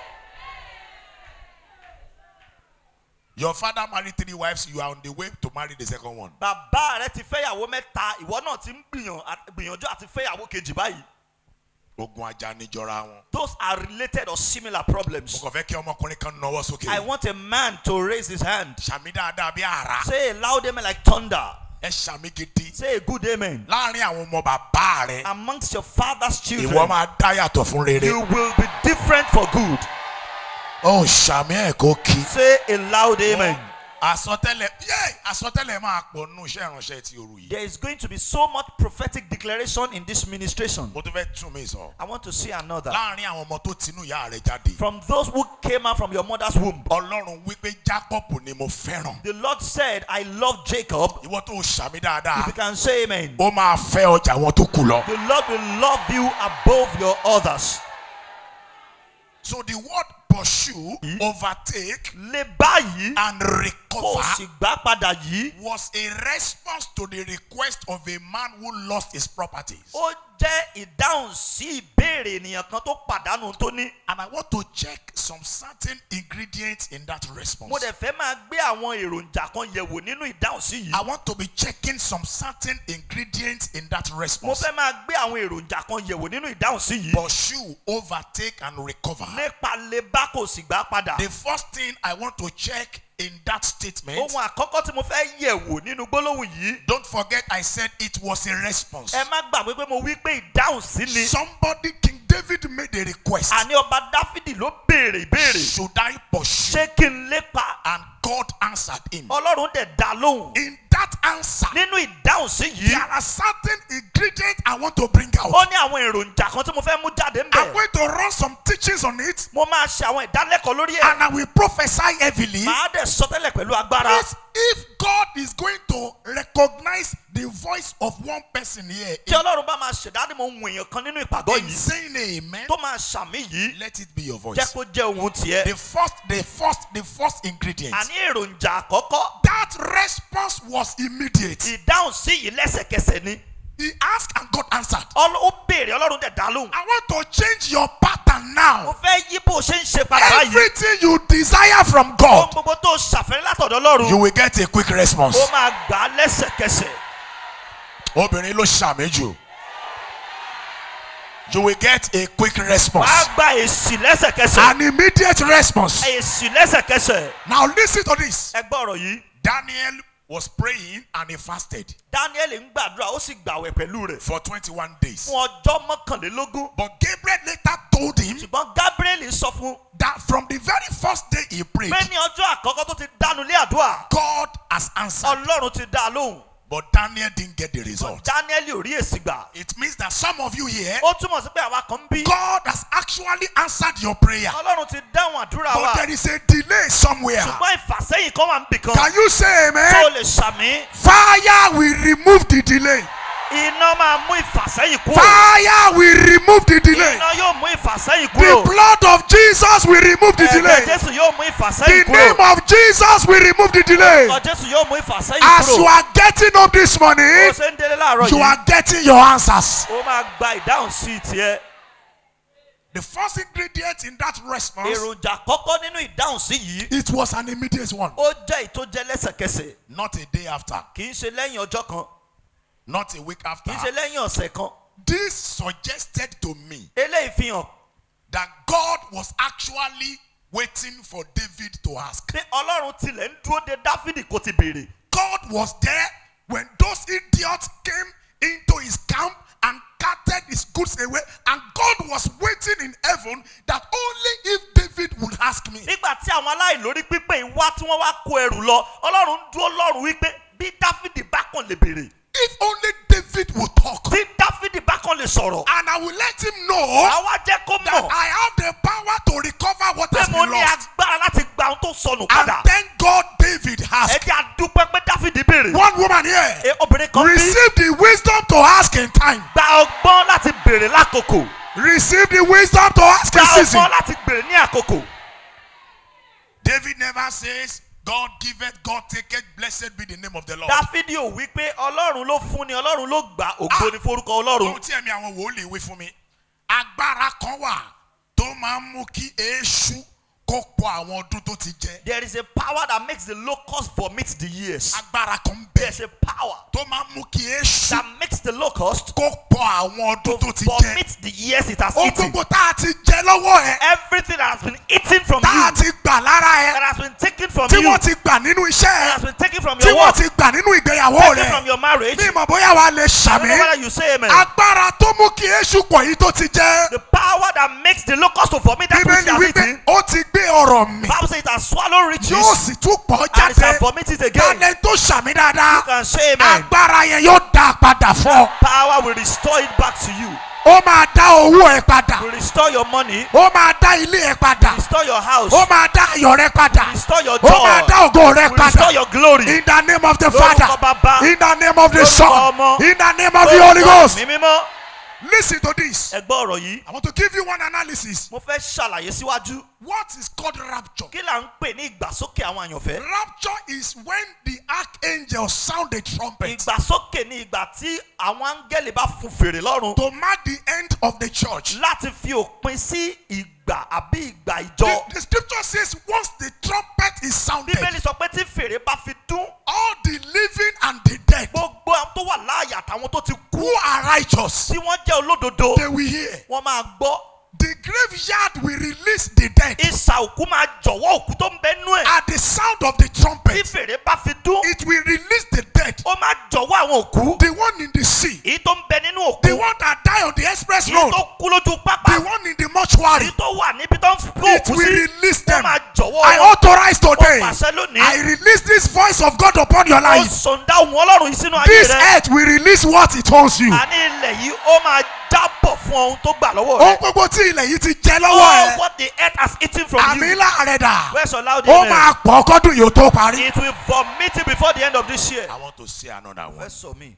Your father married three wives, you are on the way to marry the second one. bàbá rẹ ti fẹ́yàwó mẹ́ta ìwọ náà ti ń gbìyàn- à- gbìyànjú àti fẹ́yàwó kejì báyìí. Ogun ajá níjọra wọn. those are related or similar problems. Mo kàn fẹ́ kí ọmọkùnrin kan náwó I sókè. want a man to raise his hand. Ṣàmì dáadáa bí àrá. say a loud amen like thunder. Ẹ ṣàmì gidi. say a good amen. Láàárín àwọn ọmọ bàbá rẹ̀, amongst your father's children. ìwọ máa dá yàtọ̀ fún you rere. will be different for good. ó ṣàmì ẹ̀ kó kí. Say a loud amen. àsọtẹ́lẹ̀ yé àsọtẹ́lẹ̀ máa pọ̀ nù iṣẹ́ ìránṣẹ́ ti òru yìí. There is going to be so much prophetic declaration in this ministration. mo tún fẹ́ tún mi sọ. I want to see another. láàrin àwọn ọmọ tó tinú ìyá rẹ̀ jáde. From those who came out from your mother's womb, ọlọ́run wípé jacob ni mo fẹ́ràn. the Lord said, I love Jacob. ìwọ tó ṣàmì If dáadáa. you can say amen. ó máa fẹ́ ọjà wọn tó kù lọ. The Lord will love you above your others. so the word pursue overtake Lé báyìí and kò recover sì gbá padà yìí. was a response to the request of a man who lost his properties. Ó jẹ́ ìdáhùn sí ìbéèrè ènìyàn kan tó pàdánù tó ní. And I want to check some certain ingredients in that response. Mo dẹ̀ fẹ́ máa gbé àwọn èròjà kan yẹ̀wò nínú ìdáhùn sí I yìí. want to be checking some certain ingredients in that Mo response. fẹ́ máa gbé àwọn èròjà kan yẹ̀wò nínú ìdáhùn sí yìí. Pursue, overtake, and recover. Nípa lè bá kò sì gbá padà. The first thing I want to check in that statement, Ohun àkọ́kọ́ tí mo fẹ́ yẹ̀wò nínú gbólóhùn yìí. don't forget I said it was a response. Ẹ má gbàgbé pé mo wí pé ìdáhùn sí ni. Somebody, King David made a request. Àní ọba Dáfídì ló béèrè ìbéèrè. Should I pursue? Ṣé kí n lépa? And God answered him. Ọlọ́run dẹ̀ dá lóhùn. In that answer, Nínú ìdáhùn sí there yìí. are certain ingredients I want to bring out. Ó ní àwọn èròjà kan tí mo fẹ́ mú jáde ń I'm bẹ̀. going to run some teachings on it Mo máa ṣe àwọn ìdálẹ́kọ̀ọ́ lórí ẹ̀. and I will prophesy heavily. Màá dẹ̀ sọtẹ́lẹ̀ pẹ̀lú agbára. Please, if God is going to recognize the voice of one person here Tí Ọlọ́run bá máa ṣẹ̀dá mo ń èèyàn kan nínú ìpàgọ́ in yìí. saying amen, Tó máa ṣàmì yìí. let it be your voice. Jẹ́ kó jẹ́ ohun tiẹ̀. The first, the first, the first ingredient. Àní èròjà àkọ́kọ́. That response was immediate. Ìdáhùn sí yìí lẹ́sẹ̀kẹsẹ̀ ni. He asked and God answered. Ọl- Ó béèrè Ọlọ́run dẹ̀ dá lóhùn. I want to change your pattern Mo now. fẹ́ yí bó o ṣe ń ṣe padà báyìí. Everything you desire from Ohun God, gbogbo tó ṣàfẹ́rí látọ̀dọ̀ Ọlọ́run. you will get a quick response. Ó máa gbà á lẹ́sẹ̀kẹsẹ̀. Obìnrin ló ṣàmì jù. You will get a quick response. Wàá gba èsì lẹ́sẹ̀kẹsẹ̀. An immediate response. Èsì lẹ́sẹ̀kẹsẹ̀. Now listen to this. Ẹ gbọ́ ọ̀rọ̀ yìí. Daniel was praying and he fasted Daniel ń gbàdúrà ó sì gbàwẹ̀ pẹ̀lú rẹ̀. for 21 days. Fún ọjọ́ mọ́kànlélógún. But Gabriel later told him Ṣùgbọ́n Gabriel sọ fún that from the very first day he prayed, pé ní ọjọ́ àkọ́kọ́ tó ti dánu lé àdúrà. God has answered. Ọlọ́run ti dá a lóhùn. But Daniel didn't get the result. Daniel ò rí èsì gbà. It means that some of you here, Ó túmọ̀ sí pé àwa kan ń bí. God has actually answered your prayer. Ọlọ́run ti dáhùn àdúrà wa. But there is a delay somewhere. Ṣùgbọ́n ìfàsẹ́yìn kan wà ń bì kan. Can you say Tó o amen? lè ṣàmì. Fire will remove the delay. Iná máa mú ìfàsẹ́yìn kúrò. Fire will remove the delay. Iná yóò mú ìfàsẹ́yìn The kúrò. blood of Jesus will remove the Ẹ̀jẹ̀ delay. Jésù yóò mú The ìfàsẹ́yìn name kúrò. of Jesus will remove the delay. Orúkọ Jésù yóò mú ìfàsẹ́yìn As you kúrò. are getting up this Bó o morning, ṣe ń délé láàárọ̀ you yìí. are getting your answers. Ó máa gba ìdáhùn sí tiẹ̀. The first ingredient in that response, Èròjà kọ́kọ́ nínú ìdáhùn sí yìí. it was an immediate one. Ó jẹ́ ìtójẹ́ lẹ́sẹ̀kẹsẹ̀. Not a day after, Kì í ṣe lẹ́yìn ọjọ́ kan. not a week after. Kì í ṣe lẹ́yìn ọ̀sẹ̀ kan. This suggested to me Eléyìí fi hàn that God was actually waiting for David to ask. pé Ọlọ́run tilẹ̀ ń dúró de Dáfídì kó ti béèrè. God was there when those idiots came into his camp and carted his goods away, and God was waiting in heaven that only if David would ask me. Nígbà tí àwọn aláìlórí pípé yìí wá tí wọ́n wá kó ẹrù lọ, Ọlọ́run ń dúró lọ́rùn wípé bí Dáfídì bá kàn lè béèrè. If only David would talk, Tí Dáfídì bá kàn lè sọ̀rọ̀. and I will let him know Àwa jẹ́ kó that mọ̀ I have the power to recover what pé has mo been ní lost. agbára láti gba ohun tó sọnù And padà. thank God David Ẹ asked. jẹ́ àdúpẹ́ pé Dáfídì béèrè. One woman here Ẹ, Obìnrin kan bí receive the wisdom to ask in time. gba ọgbọ́n láti béèrè lákòókò. Receive the wisdom to ask Gba in season. ọgbọ́n láti béèrè ní àkókò. David never says, God giveth, God taketh, blessed be the name of the Lord. Dáfídì ò wí pé Ọlọ́run ló fún ni Ọlọ́run ló gbà ògo ni forúkọ Ọlọ́run. Ohun tí ẹ̀mí àwọn wòlíì wí fún mi, agbára kan wà tó máa ń mú kí èéṣú kó pọ̀ àwọn ọdún tó ti jẹ. There is a power that makes the locust vomit the years. Agbára kan ń bẹ There's a power tó máa ń mú kí èéṣú that makes the locust kó pọ̀ àwọn ọdún tó ti jẹ. vomit the years it has Ó eaten. gbogbo tá a ti jẹ lọ́wọ́ ẹ̀, Everything that has been eaten from tá a you, ti gbà lára ẹ̀, that has been taken from tí you, wọ́n that ti gbà nínú iṣẹ́ ẹ̀, has been taken from tí your wọ́n work, ti gbà nínú ìgbéyàwó taken rẹ̀. from your marriage. Bí ìmọ̀ bóyá wa lè I don't know ṣàmì. whether you say amen. Agbára tó mú kí èéṣù pọ̀ yìí tó ti jẹ. The power that makes the locust to vomit that which Bíbélì he has wípé eaten, ó ti gbé ọ̀rọ̀ mi Bible says it has swallowed riches yóò sì tún pọ̀ and it shall jáde vomit it again. kálẹ̀ tó ṣàmì You dáadáa can say amen. agbára yẹn yóò dá a padà fún ọ Power will restore it back to you. ó máa dá owó ẹ padà Will restore your money. ó máa dá ilé ẹ padà Restore your house. ó máa dá ayọ̀ rẹ padà Restore your ó máa joy. dá ògo rẹ Will padà restore your glory. in the name of the Lórúkọ father Bàbá. in the name of the Lórúkọ son Ọmọ. in the name of the holy ghost Mi mímọ́. listen to this Ẹ gbọ́ ọ̀rọ̀ yìí. i want to give you one analysis Mo fẹ́ ṣàlàyé síwájú. what is called rapture Kí là ń pè ní ìgbàsókè àwọn àyànfẹ́? rapture is when the archangel sound the trumpet Ìgbàsókè ni ìgbà tí àwọn áńgẹ́lì bá fún fèrè lọ́run to mark the end of the church láti fi òpin sí ìgbà àbí ìgbà the, ìjọ. the scripture says once the trumpet is sounded Bíbélì sọ pé tí fèrè bá fi dún, all the living and the dead gbogbo àwọn tó wà láàyè àtàwọn tó ti kú who are righteous tí wọ́n jẹ́ olódodo, they will hear wọ́n máa gbọ́. the graveyard will release the dead Ìsà òkú máa jọ̀wọ́ òkú tó ń bẹ nú ẹ̀. at the sound of the Tí trumpet fèrè bá fi dún, it will release the dead ó máa jọ̀wọ́ àwọn òkú. the one in the sea Èyí tó ń bẹ nínú the òkú. one that die on the express Èyí road tó kú lójú the pápá. one in the mortuary Èyí tó wà níbi tó ń kó it òkú will sí. release Ó them máa jọ̀wọ́ I wọn. authorize today Ó pàṣẹ lónìí. I release this voice of God upon your Ó life sọ̀ndá ohun ọlọ́run yìí sínú ayé this rẹ. earth will release what it owes you Àní ilẹ̀ yìí ó máa jábọ̀ fún ohun tó gbà lọ́wọ́ ohun rẹ. gbogbo tí ilẹ̀ yìí ti jẹ lọ́wọ́ All ẹ what the earth has eaten from àmì you. ńlá rẹ dà Where's your loud ó amen? máa pọ̀ kọ́dún yìí ó tó parí. It will vomit it before the end of this year. I want to say another one. Fẹ́ sọ mí.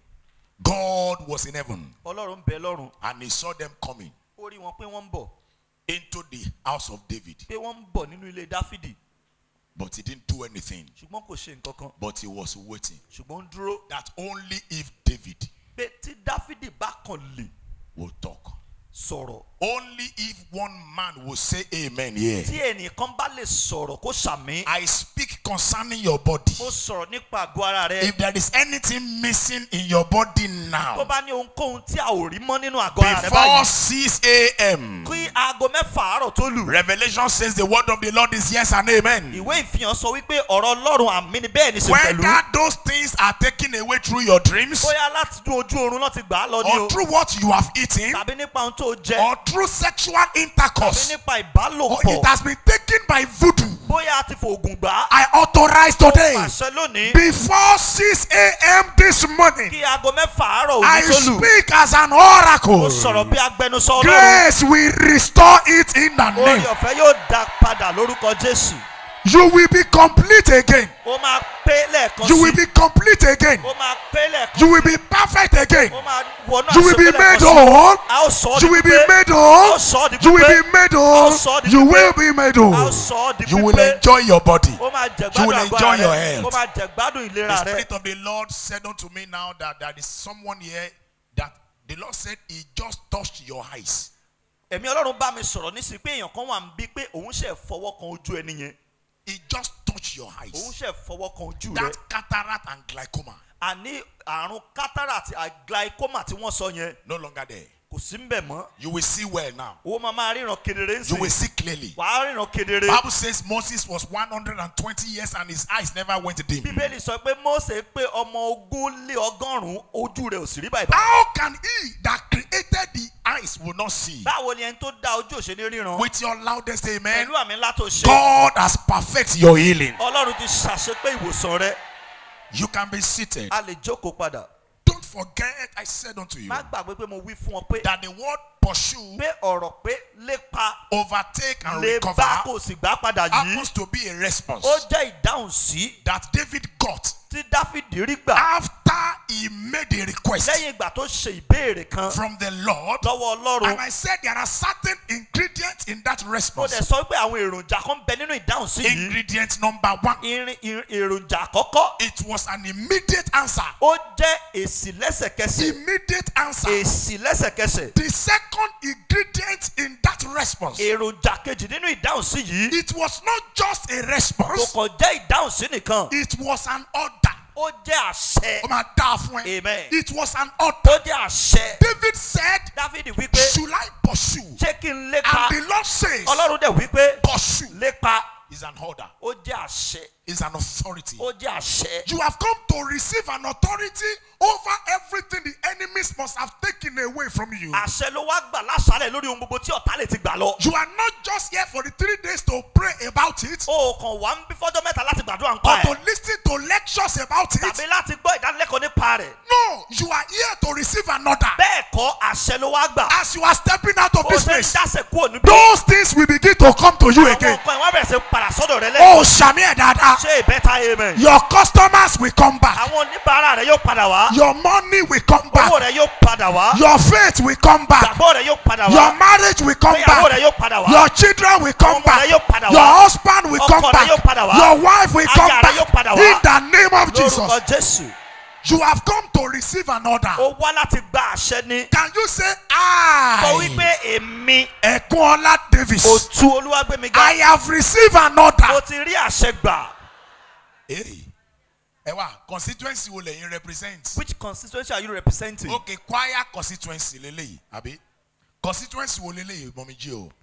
God was in heaven Ọlọ́run ń bẹ lọ́run. and he saw them coming Ó rí wọn pé wọ́n ń bọ̀. into the house of David, Pé wọ́n ń bọ̀ nínú ilé Dáfídì. but he didn't do anything. Ṣùgbọ́n kò ṣe nǹkan kan. But he was waiting Ṣùgbọ́n ń dúró. that only if David Pé tí Dáfídì bá kàn lè will talk, sọ̀rọ̀. only if one man will say amen here. Tí ẹnìkan bá lè sọ̀rọ̀ kó ṣàmì. I speak concerning your body. Mo sọ̀rọ̀ nípa àgọ́ ara rẹ. If there is anything missing in your body Tó now, bá ní ohunkóhun tí a ò rí mọ́ nínú àgọ́ ara rẹ before báyìí. 6 a.m., Kí aago mẹ́fà àárọ̀ tó lù. Revelation says the word of the Lord is yes and amen. Ìwé ìfihàn sọ wípé ọ̀rọ̀ Ọlọ́run àmì ni bẹ́ẹ̀ ni sì pẹ̀lú. Whether those things are taken away through your dreams, Bóyá láti dún ojú oorun náà ti gbà á lọ ní o. or through what you have eaten, Tàbí nípa ohun tó jẹ. or through sexual Tàbí intercourse, nípa or ìbálòpọ̀. it has been taken by voodoo. Bóyá a ti fòògùn gbà á. I authorize today, Pàṣẹ lónìí. before 6 a.m. this morning, Kí aago mẹ́fà àárọ̀ I òní tó lù. speak as an Mo oracle. sọ̀rọ̀ bí agbẹnusọ Ọlọ́run. Grace will restore it in the Orí name. ọ̀fẹ́ yóò dá padà lórúkọ Jésù. You will be complete again. Ó máa pé lẹ́ẹ̀kan You will sí. be complete again. Ó máa pé lẹ́ẹ̀kan You will be perfect again. Ó máa wọnú You will be àṣepé made lẹ́ẹ̀kan sí. whole. A ó sọ ọ́ di You will be pípé. made A ó whole. sọ ọ́ di You will pípé. be made A ó whole. sọ ọ́ di You pípé. will be made A ó whole. sọ ọ́ di You will pípé. enjoy your body. Ó máa You jẹ̀gbádùn will àgọ́ enjoy ara your rẹ̀. health. Ó máa jẹ̀gbádùn The ìlera rẹ̀. Spirit of the Lord said unto me now that there is someone here that the Lord said He just touched your eyes. Ẹ̀mí Ọlọ́run bá mi sọ̀rọ̀ nísìnyí pé èèyàn kan wà ń bí pé òun ṣe fọwọ́ kan ojú ẹni yẹn. He just touched your Òun eyes. ṣe fọwọ́ kan ojú rẹ̀. That cataract and glaucoma Àní àrùn cataract àti glaucoma tí wọ́n sọ yẹn no longer there. kò sí ń bẹ̀ mọ́. You will see well now. Ó máa máa ríran kedere ń You will sìn. see clearly. Wàá ríran kedere. Bible says Moses was 120 years and his eyes never went dim. Bíbélì sọ pé Mósè pé ọmọ ogún lé ọgọ́rùn-ún ojú rẹ̀ ò sì rí báyìí. How can he that created the eyes will not see? Báwo ni ẹni tó dá ojú òṣèlú ríran? With your loudest amen, Pẹ̀lú àmì ńlá tó ṣe. God has perfect your healing. Ọlọ́run ti ṣàṣepé ìwòsàn rẹ. You can be seated. A lè jókòó padà. Don't forget, I said unto you Má gbàgbé pé mo wí fún ọ pé that the word pursue, pé ọ̀rọ̀ pé lépa overtake, and lè bá recover kò sì gbá padà yìí. happens to be a response Ó jẹ́ ìdáhùn sí that David got tí Dáfídì rí gbà after he made a request lẹ́yìn ìgbà tó ṣe ìbéèrè kan from the Lord. lọ́wọ́ Ọlọ́run. And I said there are certain ingredients in that Ó response. dẹ̀ sọ pé àwọn èròjà kan bẹ nínú ìdáhùn sí yìí. Ingredient number one, Irin ir- èròjà àkọ́kọ́ it was an immediate answer. ó jẹ́ èsì lẹ́sẹ̀kẹsẹ̀. Immediate answer. Èsì lẹ́sẹ̀kẹsẹ̀. The second ingredient in that response, Èròjà kejì nínú ìdáhùn sí yìí. it was not just a Kò response, kàn jẹ́ ìdáhùn sí nìkan. it was an order. Ó jẹ́ àṣẹ. Ó máa dáa fún ẹ. Amen. It was an order. Ó jẹ́ àṣẹ. David said, Dáfídì wípé Should I pursue? ṣé kí n lépa? And the Lord says, Ọlọ́run dẹ̀ wípé Pursue lépa. is an order, Ó jẹ́ àṣẹ. is an authority. Ó jẹ́ àṣẹ. You have come to receive an authority over everything the enemy enemies must have taken away from you. àṣẹ ló wá gbà láṣálẹ̀ lórí ohun gbogbo tí ọ̀tá lè ti gbà lọ. You are not just here for the three days to pray about it o kàn wá ń bí fọ́jọ́ mẹ́ta láti gbàdúrà ń or pa to ẹ̀ listen to lectures about it. tàbí láti gbọ́ ìdánilẹ́kọ̀ọ́ nípa rẹ̀. No, you are here to receive another. bẹ́ẹ̀ kọ́ àṣẹ ló wá gbà. As you are stepping out of ó this ṣe ń place, dáṣẹ̀ kúrò níbí. those things will begin to come to you àwọn again. nǹkan ìwọ́n bẹ̀rẹ̀ sí padà sọ́dọ̀ rẹ lẹ́yìn. Oh, Shamir Dada. ṣé ìbẹ́ta amen. Your customers will come back. àwọn oníbàárà rẹ yóò padà wá. Your money will come owó back. rẹ yóò padà wá. Your faith will come back. ìgbàgbọ́ rẹ yóò padà Your wá. marriage will come ìgbéyàwó rẹ back. yóò padà wá. Your children will come Ọmọ back. rẹ yóò padà Your wá. husband will Ọkọ come rẹ back. yóò padà wá. Your wife will come Aya rẹ back. yóò padà wá. In the name of lórúkọ Jesus. jésù. You have come to receive an order. ó wá láti gba àṣẹ ní. Can you say, sọ I, wípé èmi Ekunola Davis, òtún olúwàgbémiga I have received an mo order. ti rí àṣẹ gbà. Hey, Ewa, constituency wo lẹ́yìn represent? which constituency are you representing. Okay, choir constituency leleyi, abi? Constituency wo leleyi, Mọ̀mí jí o?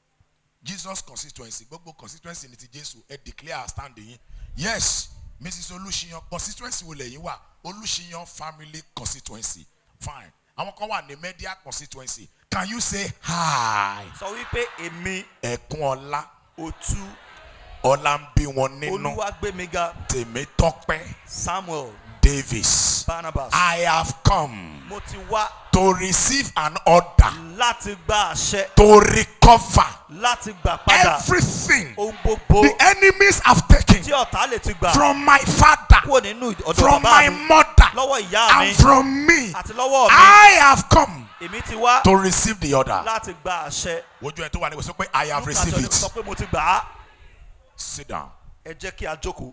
Jesus constituency, gbogbo constituency ni ti Jésù, ẹ declare stand yín. Yes, Mrs. Olúṣiyàn constituency wo lẹ́yìn wà? Olúṣiyàn family constituency. Fine. Àwọn kan wà ní media constituency. Can you say hi? sọ wípé èmi Ẹ̀kún ọlá, òtún ọlá ń bí wọn nínú. olúwàgbémiga Tèmítọ́pẹ́ samuel Davis. barnabas. I have come mo ti wá to receive an order láti gba àṣẹ to recover láti gbà padà everything ohun gbogbo the enemies have taken tí ọ̀tá lè ti gbà from my father, kúrò nínú ọ̀dọ̀ from bàbá my mi mother, lọ́wọ́ ìyá mi and from me. àti lọ́wọ́ mi I have come èmi ti wá to receive the order. láti gba àṣẹ. Wojú ẹ tó wà ní ìwé sọ pé I have Luke received àti sọ it. pé mo ti gbà á Sit down. ẹ jẹ́ kí a jókòó.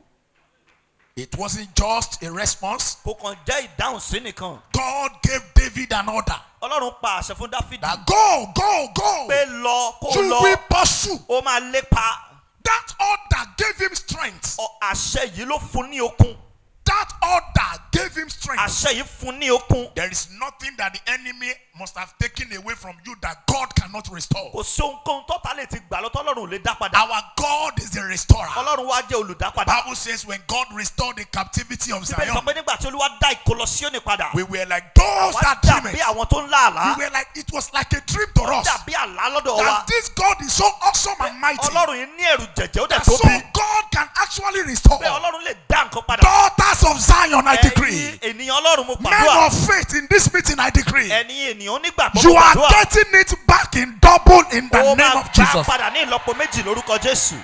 It wasn't just a response. kò kàn jẹ́ ìdáhùn sí nìkan God gave David an order ọlọ́run pa àṣẹ fún dáfídì that go, go, go. pé lọ kó You lọ will pursue. ó máa lépa That order gave him strength. Ọ- àṣẹ yìí ló fún ní okun That order gave him strength. àṣẹ yìí fún ní okun There is nothing that the enemy must have taken away from you that God cannot restore. kò sí ohunkóhun tọ́ta lè ti gbà lọ tọ́lọ́run ò lè dá padà Our God is the restorer. ọlọ́run wá jẹ́ olùdápadà Bible says when God restored the captivity of bíbélì sọ Zion, pé nígbà tí olúwa dá ìkólọ síónì padà we were like those wá that dream dàbí it. àwọn tó ń lá àlá We were like it was like a dream to us dàbí àlá lọ́dọ̀ wa that this God is so awesome and mighty ọlọ́run yìí ní ẹ̀rù jẹ̀jẹ̀ ó dẹ̀ that so tóbi God can actually restore bẹ́ẹ̀ ọlọ́run lè dá nǹkan padà daughters of Zion. I decree, ẹ̀yin ènìyàn ọlọ́run mo men pàdúrà of faith in this meeting. I decree, ẹ̀yin ènìyàn onígbàgbọ́ you mo are pàdúrà getting it back in double in the ó name máa of gbà Jesus. padà ní ìlọ́po méjì lórúkọ jésù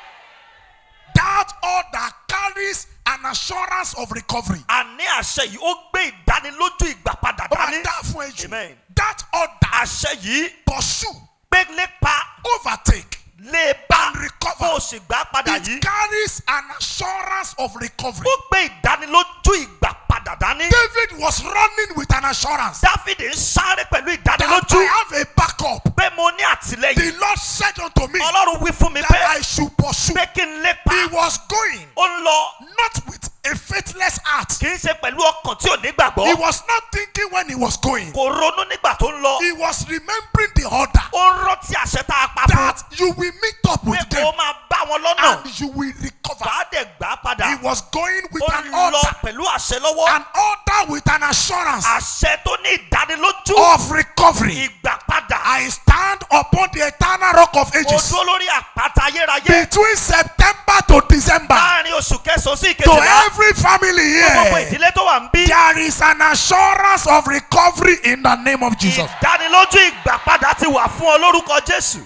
That order carries an assurance of recovery. àní àṣẹ yìí ó gbé ìdánilójú ìgbà padà Ó máa dání dá fún ẹjù. Amen. That order àṣẹ yìí pursue, gbé lépa overtake, lè bá and recover. bó o sì gbà padà It yìí carries an assurance of recovery. ó gbé ìdánilójú ìgbà padà dání David was running with an assurance dáfídì ń sáré pẹ̀lú that ìdánilójú I have a backup. pé mo ní àtìlẹyìn The Lord said unto me ọlọ́run wí fún mi that pé I should pursue. pé kí n lépa He was going ó ń lọ not with a faithless heart. kì í ṣe pẹ̀lú ọkàn tí ò ní gbàgbọ́ He was not thinking when he was going. kò ronú nígbà tó ń lọ He was remembering the order ó ń rántí àṣẹ tá a pa fún that you will meet up pé with kó them máa bá wọn lọ́nà and you will recover. bá dẹ̀ gbà á padà He was going with ó an ń lọ order, pẹ̀lú àṣẹ lọ́wọ́ an order with an assurance àṣẹ tó ní ìdánilójú of recovery. ìgbà padà I stand upon the eternal rock of ó ages dúró lórí àpáta ayérayé between September to December láàrin oṣù kẹsàn-án sí to ìkejìlá every family gbogbo here. ìdílé tó wà ń bí There is an assurance of recovery in the name of Jesus. ìdánilójú ìgbà padà ti wà fún ọ lórúkọ jésù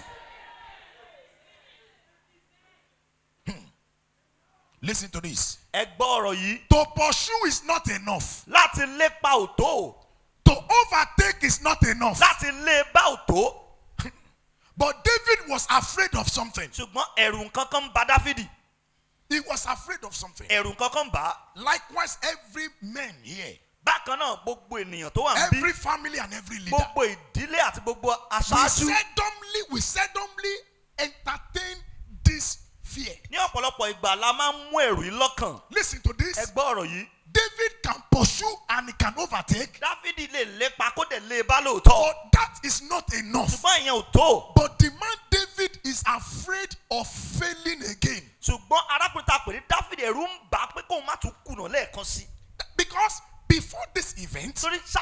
Listen to this. ẹ gbọ́ ọ̀rọ̀ yìí To pursue is not enough. láti lépa òtó To overtake is not enough. láti lé bá òtó But David was afraid of something. ṣùgbọ́n ẹ̀rù nǹkankan ń ba dáfídì He was afraid of something. ẹ̀rù nǹkankan ń bà á Likewise, every man here, bákan náà gbogbo ènìyàn tó wà ń bí every family and every leader, gbogbo ìdílé àti gbogbo we aṣáájú seldomly, we seldomly entertain this fear. ní ọ̀pọ̀lọpọ̀ ìgbà la máa ń mú ẹ̀rù yìí lọ́kàn Listen to ẹ this. gbọ́ ọ̀rọ̀ yìí David can pursue and he can overtake, dáfídì lè lépa kó dẹ̀ lé bá lóòótọ́ but that is not enough. ṣùgbọ́n ìyẹn ò tó But the man David is afraid of failing again ṣùgbọ́n arákùnrin tá a pè ní dáfídì ẹ̀rù ń bà á pé kóun má tún kùnà lẹ́ẹ̀kan sí because before this event, torí ṣáájú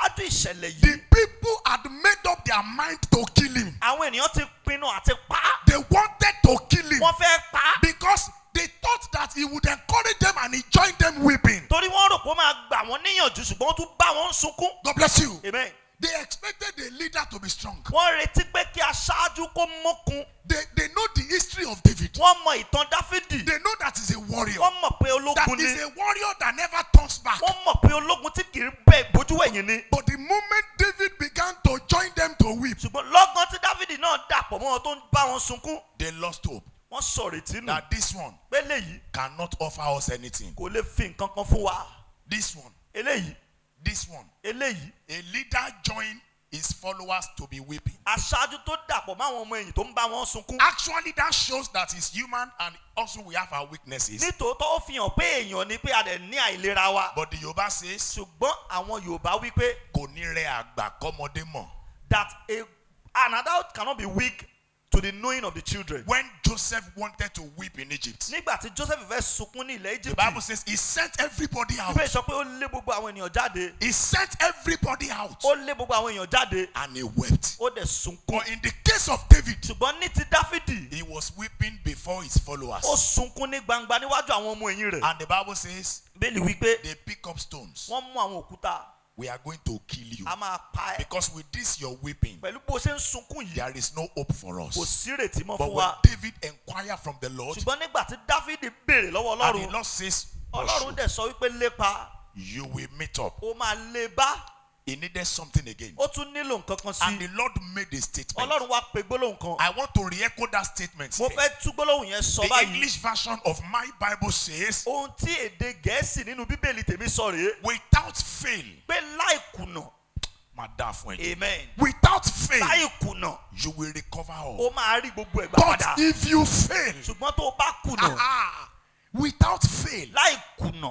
ìṣẹ̀lẹ̀ The yìí people had made up their mind to kill him. àwọn ènìyàn ti pinnu àti pa á They wanted to kill him wọ́n fẹ́ pa á because they thought that he would encourage them and he joined them weeping. torí wọ́n rò pé ó máa gbà wọ́n níyànjú ṣùgbọ́n ó tún bá wọn sunkún God bless you. amen They expected the leader to be strong. wọ́n retí pé kí aṣáájú kó mókun They, they know the history of David. wọ́n mọ ìtàn dáfídì They know that he's a warrior. wọ́n mọ̀ pé That ológun ni is a warrior that never turns back. wọ́n mọ̀ pé ológun tí kì í bẹ ìbójú ẹ̀yìn ni But the moment David began to join them to weep, ṣùgbọ́n lọ́gán tí dáfídì náà dàpọ̀ mọ́ wọn tó ń bá wọn sunkún they lost hope wọ́n sọ̀rètí nù that this one pé léyìí cannot offer us anything. kò lè fi nǹkan kan fún wa This one, eléyìí this one. eléyìí A leader join his followers to be weeping. aṣáájú tó dàpọ̀ mọ́ àwọn ọmọ ẹ̀yìn tó ń bá wọn sunkún Actually, that shows that he's human and also we have our weaknesses. nítòótọ́ ó fi hàn pé èèyàn ni pé a dẹ̀ ní àìlera wa But the Yoruba says, ṣùgbọ́n àwọn yorùbá wí pé kò ní rẹ àgbà kọ́mọdé mọ̀. that a an adult cannot be weak to the knowing of the children. When Joseph wanted to weep in Egypt, nígbà tí joseph fẹ́ sunkún ní ilẹ̀ the egypt Bible says he sent everybody out. bíbélì sọ pé ó lé gbogbo àwọn ènìyàn jáde He sent everybody out ó lé gbogbo àwọn èèyàn jáde and he wept. ó dẹ̀ sunkún But in the case of David, ṣùgbọ́n ní ti dáfídì he was weeping before his followers. ó sunkún ní gbangba níwájú àwọn ọmọ ẹ̀yìn rẹ̀ And the Bible says bíbélì wípé they pick up stones. wọ́n mú àwọn òkúta We are going to kill you. a máa pa ẹ́ Because with this you're weeping, pẹ̀lú bó ṣe ń sunkún yìí there is no hope for kò us. sí ìrètí mọ́ But fún when wa David inquired from the Lord, ṣùgbọ́n nígbà tí dáfídì béèrè lọ́wọ́ and the ọlọ́run Lord says, ọlọ́run "Pursue, dẹ̀ sọ wípé lépa you will meet up. ó máa lé bá He needed something again. ó tún nílò nǹkan kan And sí the Lord made a statement. ọlọ́run wá pe gbólóhùn kan I want to re-echo that statement. mo here. fẹ́ tú gbólóhùn yẹn sọ The báyìí English version of my Bible says, ohun tí èdè gẹ̀ẹ́sì nínú bíbélì tèmi sọ rèé without fail, pé láì kùnà máa dáa fún ẹ. amen Without fail, láì kùnà you will recover all. ó máa rí gbogbo ẹ̀gbà But padà if you fail, ṣùgbọ́n tó o bá kùnà ah, without fail, láì kùnà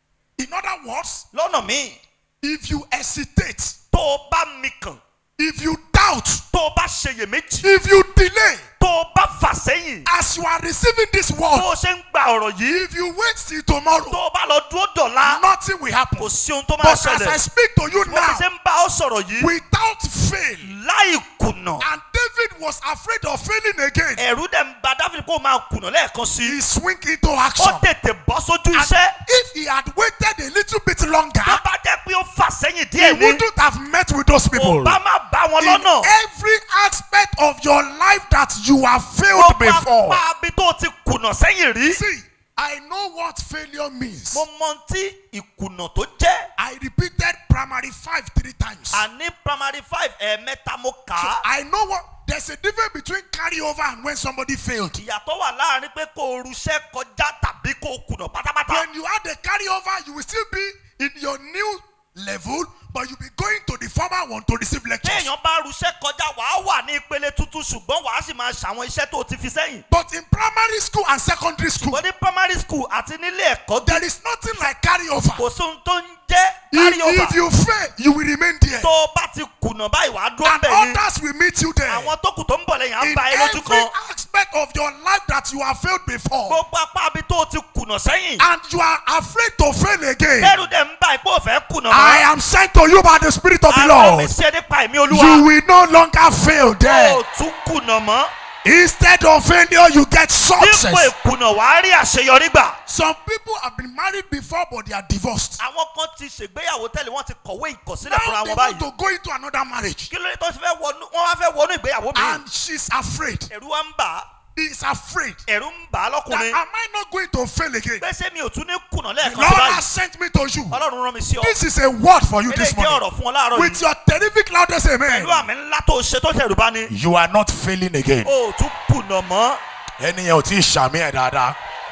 in other words, lọ́nà míì if you hesitate, tó o bá mikàn if you doubt, tó o bá ṣeyèméjì if you delay, tó o bá fà sẹ́yìn as you are receiving this bó word, o ṣe ń gba ọ̀rọ̀ yìí if you wait till tomorrow, tó o bá lọ dúró dọ̀la nothing will happen. kò sí ohun tó máa But as I ṣẹlẹ̀ speak to you bó o ṣe now, ń bá ọ sọ̀rọ̀ yìí without fail, láì kùnà and David was afraid of failing again, ẹ̀rú dẹ̀ ń ba dáfídì kó o máa kùnà lẹ́ẹ̀kan sí he i swing into ó action. tètè bọ́ sójú And iṣẹ́ if he had waited a little bit longer, tó bá jẹ́ pé ó fà sẹ́yìn he díẹ̀ ní wouldn't have met with those people. kò bá má bá wọn In lọ́nà every aspect of your life that you have failed ó bá before. pa bí tó ti kùnà sẹ́yìn rí See, I know what failure means. mo mọ ohun tí ìkùnà tó jẹ́ I repeated primary five three times. àní primary five ẹ̀ẹ̀mẹ́ta mo kà So á I know what there's a difference between carryover and when somebody failed. ìyàtọ̀ wà láàrin pé kó o ruṣẹ́ kọjá tàbí kó o kùnà pátápátá When you had a carryover, you will still be in your new level, but you'll be going to the former one to receive lectures. téèyàn bá ruṣẹ́ kọjá wàá wà ní ìpele tuntun ṣùgbọ́n wàá sì máa ṣàwọn iṣẹ́ tó o ti fi sẹ́yìn But in primary school and secondary school, wọ́n ní primary school àti nílé ẹ̀kọ́ there is nothing like carryover. kò sí ohun tó ń jẹ́ If, carry over if you fail, you will remain there. tó o bá ti kùnà báyìí wàá dúró And bẹ́ẹ̀ ni others will meet you there. àwọn tó kù tó ń bọ̀ lẹ́yìn á In bá ẹ lójú every kan aspect of your life that you have failed before, gbogbo apá abi tó o ti kùnà sẹ́yìn and you are afraid to fail again, ẹrù dẹ̀ ń bá ipò òfẹ́ kùnà I am sent to you by the Spirit of the àwọn mi Lord. ṣe nípa ẹ̀mí You olúwa will no longer fail there. o tún kùnà mọ́ Instead of failure, you get dípò success. ìkùnà wàá rí àṣeyọrí gbà. Some people have been married before, but they are divorced. àwọn kan ti ṣègbéyàwó tẹ́lẹ̀ wọ́n ti kọ̀wé ìkọ̀sílẹ̀ Now fúnra they wọn want báyìí to go into another marriage, kí ló dé tó ti fẹ́ wọnú wọ́n wá fẹ́ wọnú ìgbéyàwó mi and she's afraid. ẹ̀rù wa ń bà á He is afraid. ẹ̀rù ń bà á That lọ́kùnrin am I not going to fail again? pé ṣé mi ò tún ní kùnà The lẹ́ẹ̀kan Lord sí báyìí has sent me to you. ọlọ́run rán mi sí ọ This is a word for you eléyìí this jẹ́ morning. ọ̀rọ̀ fún ọ láàárọ̀ With yìí your terrific loudest amen. pẹ̀lú àmì ńlá tó ṣe tó ṣẹ̀rù bá ní You are not failing again. o ò tún kùnà mọ́ Ẹni yẹn ò tí ì ṣàmì ẹ̀ dáadáa.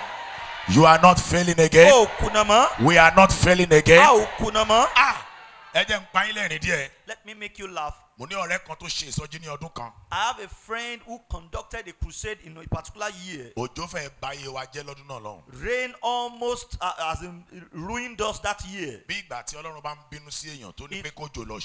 You are not failing again. o ò kùnà mọ́ We are not failing a again. ò kùnà mọ́. Ah! Ẹ jẹ́ ń pa yín lẹ́rìn díẹ̀. let me make you laugh Mo ní ọ̀rẹ́ kan tó ṣe ìsọjí ní ọdún kan. I have a friend who conducted a crusade in a particular year Òjò fẹ́ ba iye wa jẹ́ lọ́dún náà lọ́hùn. rain almost uh, as in ruined us that year Bí ìgbà tí Ọlọ́run bá ń bínú sí èèyàn tó ní It- pé kójò lọ ṣe.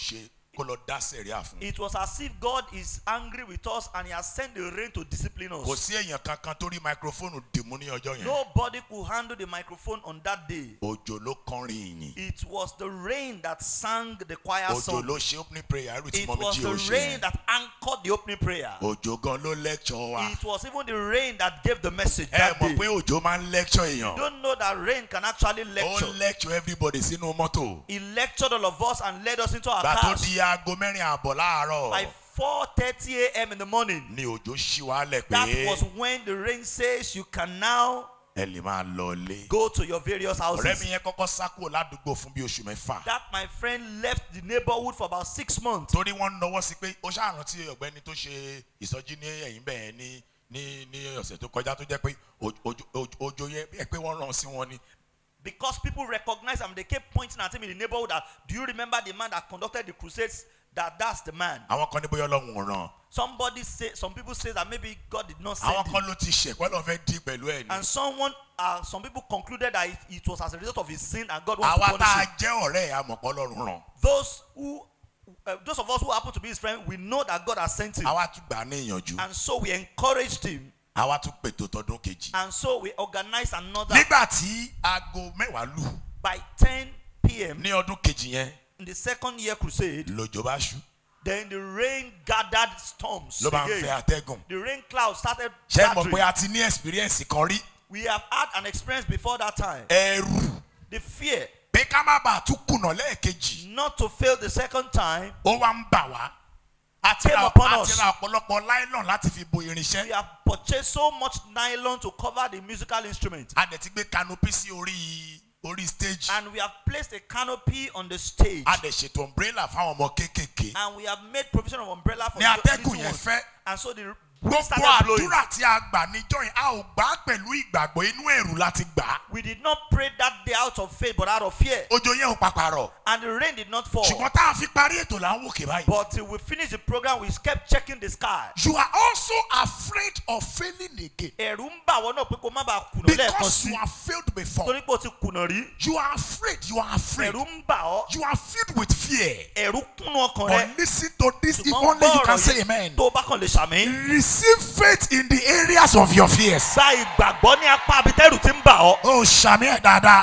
kó lọ dá sẹ̀ríà fún. It was as if God is angry with us and He has sent the rain to discipline kò us. sí èèyàn kankan tó rí máikrófóònù dìmú ní ọjọ́ yẹn. Nobody could handle the microphone on that day. òjò ló kọrin ìyìn. It was the rain that sang the choir òjò song. ló ṣe opening prayer irú tí It mọ̀mí was jí the ò ṣe rain yẹn. that anchored the opening prayer. òjò gan ló lecture wa. It was even the rain that gave the message ẹ that mọ̀ day. pé òjò máa ń lecture You èèyàn. don't know that rain can actually ó lecture. lecture everybody sínú mọ́tò. He lectured all of us and led us into our gbà tó cars. di aago mẹ́rin àbọ̀ láàárọ̀ By 4:30 a.m. in the morning, ni òjò ṣí wálẹ̀ that pé was when the rain says you can now ẹ lè máa lọ ilé. go to your various ọ̀rẹ́ houses. mi yẹn kọ́kọ́ sá kúrò ládùúgbò fún bí oṣù mẹ́fà. That my friend left the neighborhood for about six months. torí wọ́n nọwọ́ sí pé ó ṣàrántí ọ̀gbẹ́ni tó ṣe ìsọjí ní ẹ̀yìn bẹ́ẹ̀ ní ní ní ọ̀sẹ̀ tó kọjá tó jẹ́ pé oj- oj- oj- ojo yẹ bí ẹ pé wọ́n ràn sí wọn ni. Because people recognized him, they kept pointing at him in the neighborhood that, do you remember the man that conducted the crusades? That that's the man. àwọn kan ní bóyá ọlọ́run ò ràn. Somebody say, some people say that maybe God did not send àwọn him. kan ló ti ṣẹ̀ pẹ́ lọ́n fẹ́ dí pẹ̀lú ẹ̀ ni. And someone, uh, some people concluded that it, it was as a result of his sin and God wants àwa to tá punish a him. jẹ́ ọ̀rẹ́ ẹ̀ àmọ̀pọ̀ ọlọ́run ràn. Those who, uh, those of us who happen to be his friend, we know that God has sent him. àwa tún gbà á ní ìyànjú. And so we encouraged him. àwa tún pètò tọdún kejì. And so we organized another nígbà tí aago mẹ́wàá lù by 10 p.m. ní ọdún kejì yẹn in the second year crusade. lòjò bá ṣú Then the rain gathered storms. ló bá ń again. fẹ́ atẹ́gùn. The rain cloud started ṣé ẹ mọ̀ gathering. pé a ti ní experience kan rí We have had an experience before that time. ẹrù The fear pé ká má bàa tún kùnà lẹ́ẹ̀kejì not to fail the second time. ó wá ń bà wá a ti Came ra upon a us. ti ra ọ̀pọ̀lọpọ̀ nylon láti fi bo We irinṣẹ́ have purchased so much nylon to cover the musical instrument. a dẹ̀ ti gbé canopy sí orí orí stage And we have placed a canopy on the stage. a dẹ̀ ṣètò umbrella fáwọn ọmọ kéékèèké And we have made provision of umbrella for ní the atẹ́gùn little yẹn ones. fẹ́ And so the wind gbogbo started blowing. àdúrà tí a gbà níjọ́ yẹn a ò gbà á pẹ̀lú ìgbàgbọ́ inú ẹ̀rù láti gbà á We did not pray that day out of faith, but out of fear. ojo yẹn ò pàpàrọ̀ And the rain did not fall. ṣùgbọ́n tá a fi parí ètò là ń wòkè báyìí. But till we finished the program, we kept checking the sky. you are also afraid of failing again Ẹ̀rù ń bà wọ́n náà pé kó má bàa kùnà lẹ́ẹ̀kan because sí. you have failed before Torí pé o ti kùnà rí. you are afraid you are afraid Ẹ̀rù ń bà ọ́. you are filled with fear Ẹ̀rù kúnnú ọkàn rẹ. but listen to this if Ṣùgbọ́n only you gbọ́ can ọ̀rọ̀ say yìí amen tó o bá kàn lè ṣàmì. receive faith in the areas of your fears. Gba ìgbàgbọ́ ní apá abitẹ́rù tí ń bà ọ́. ó ṣàmì ẹ̀ dáadáa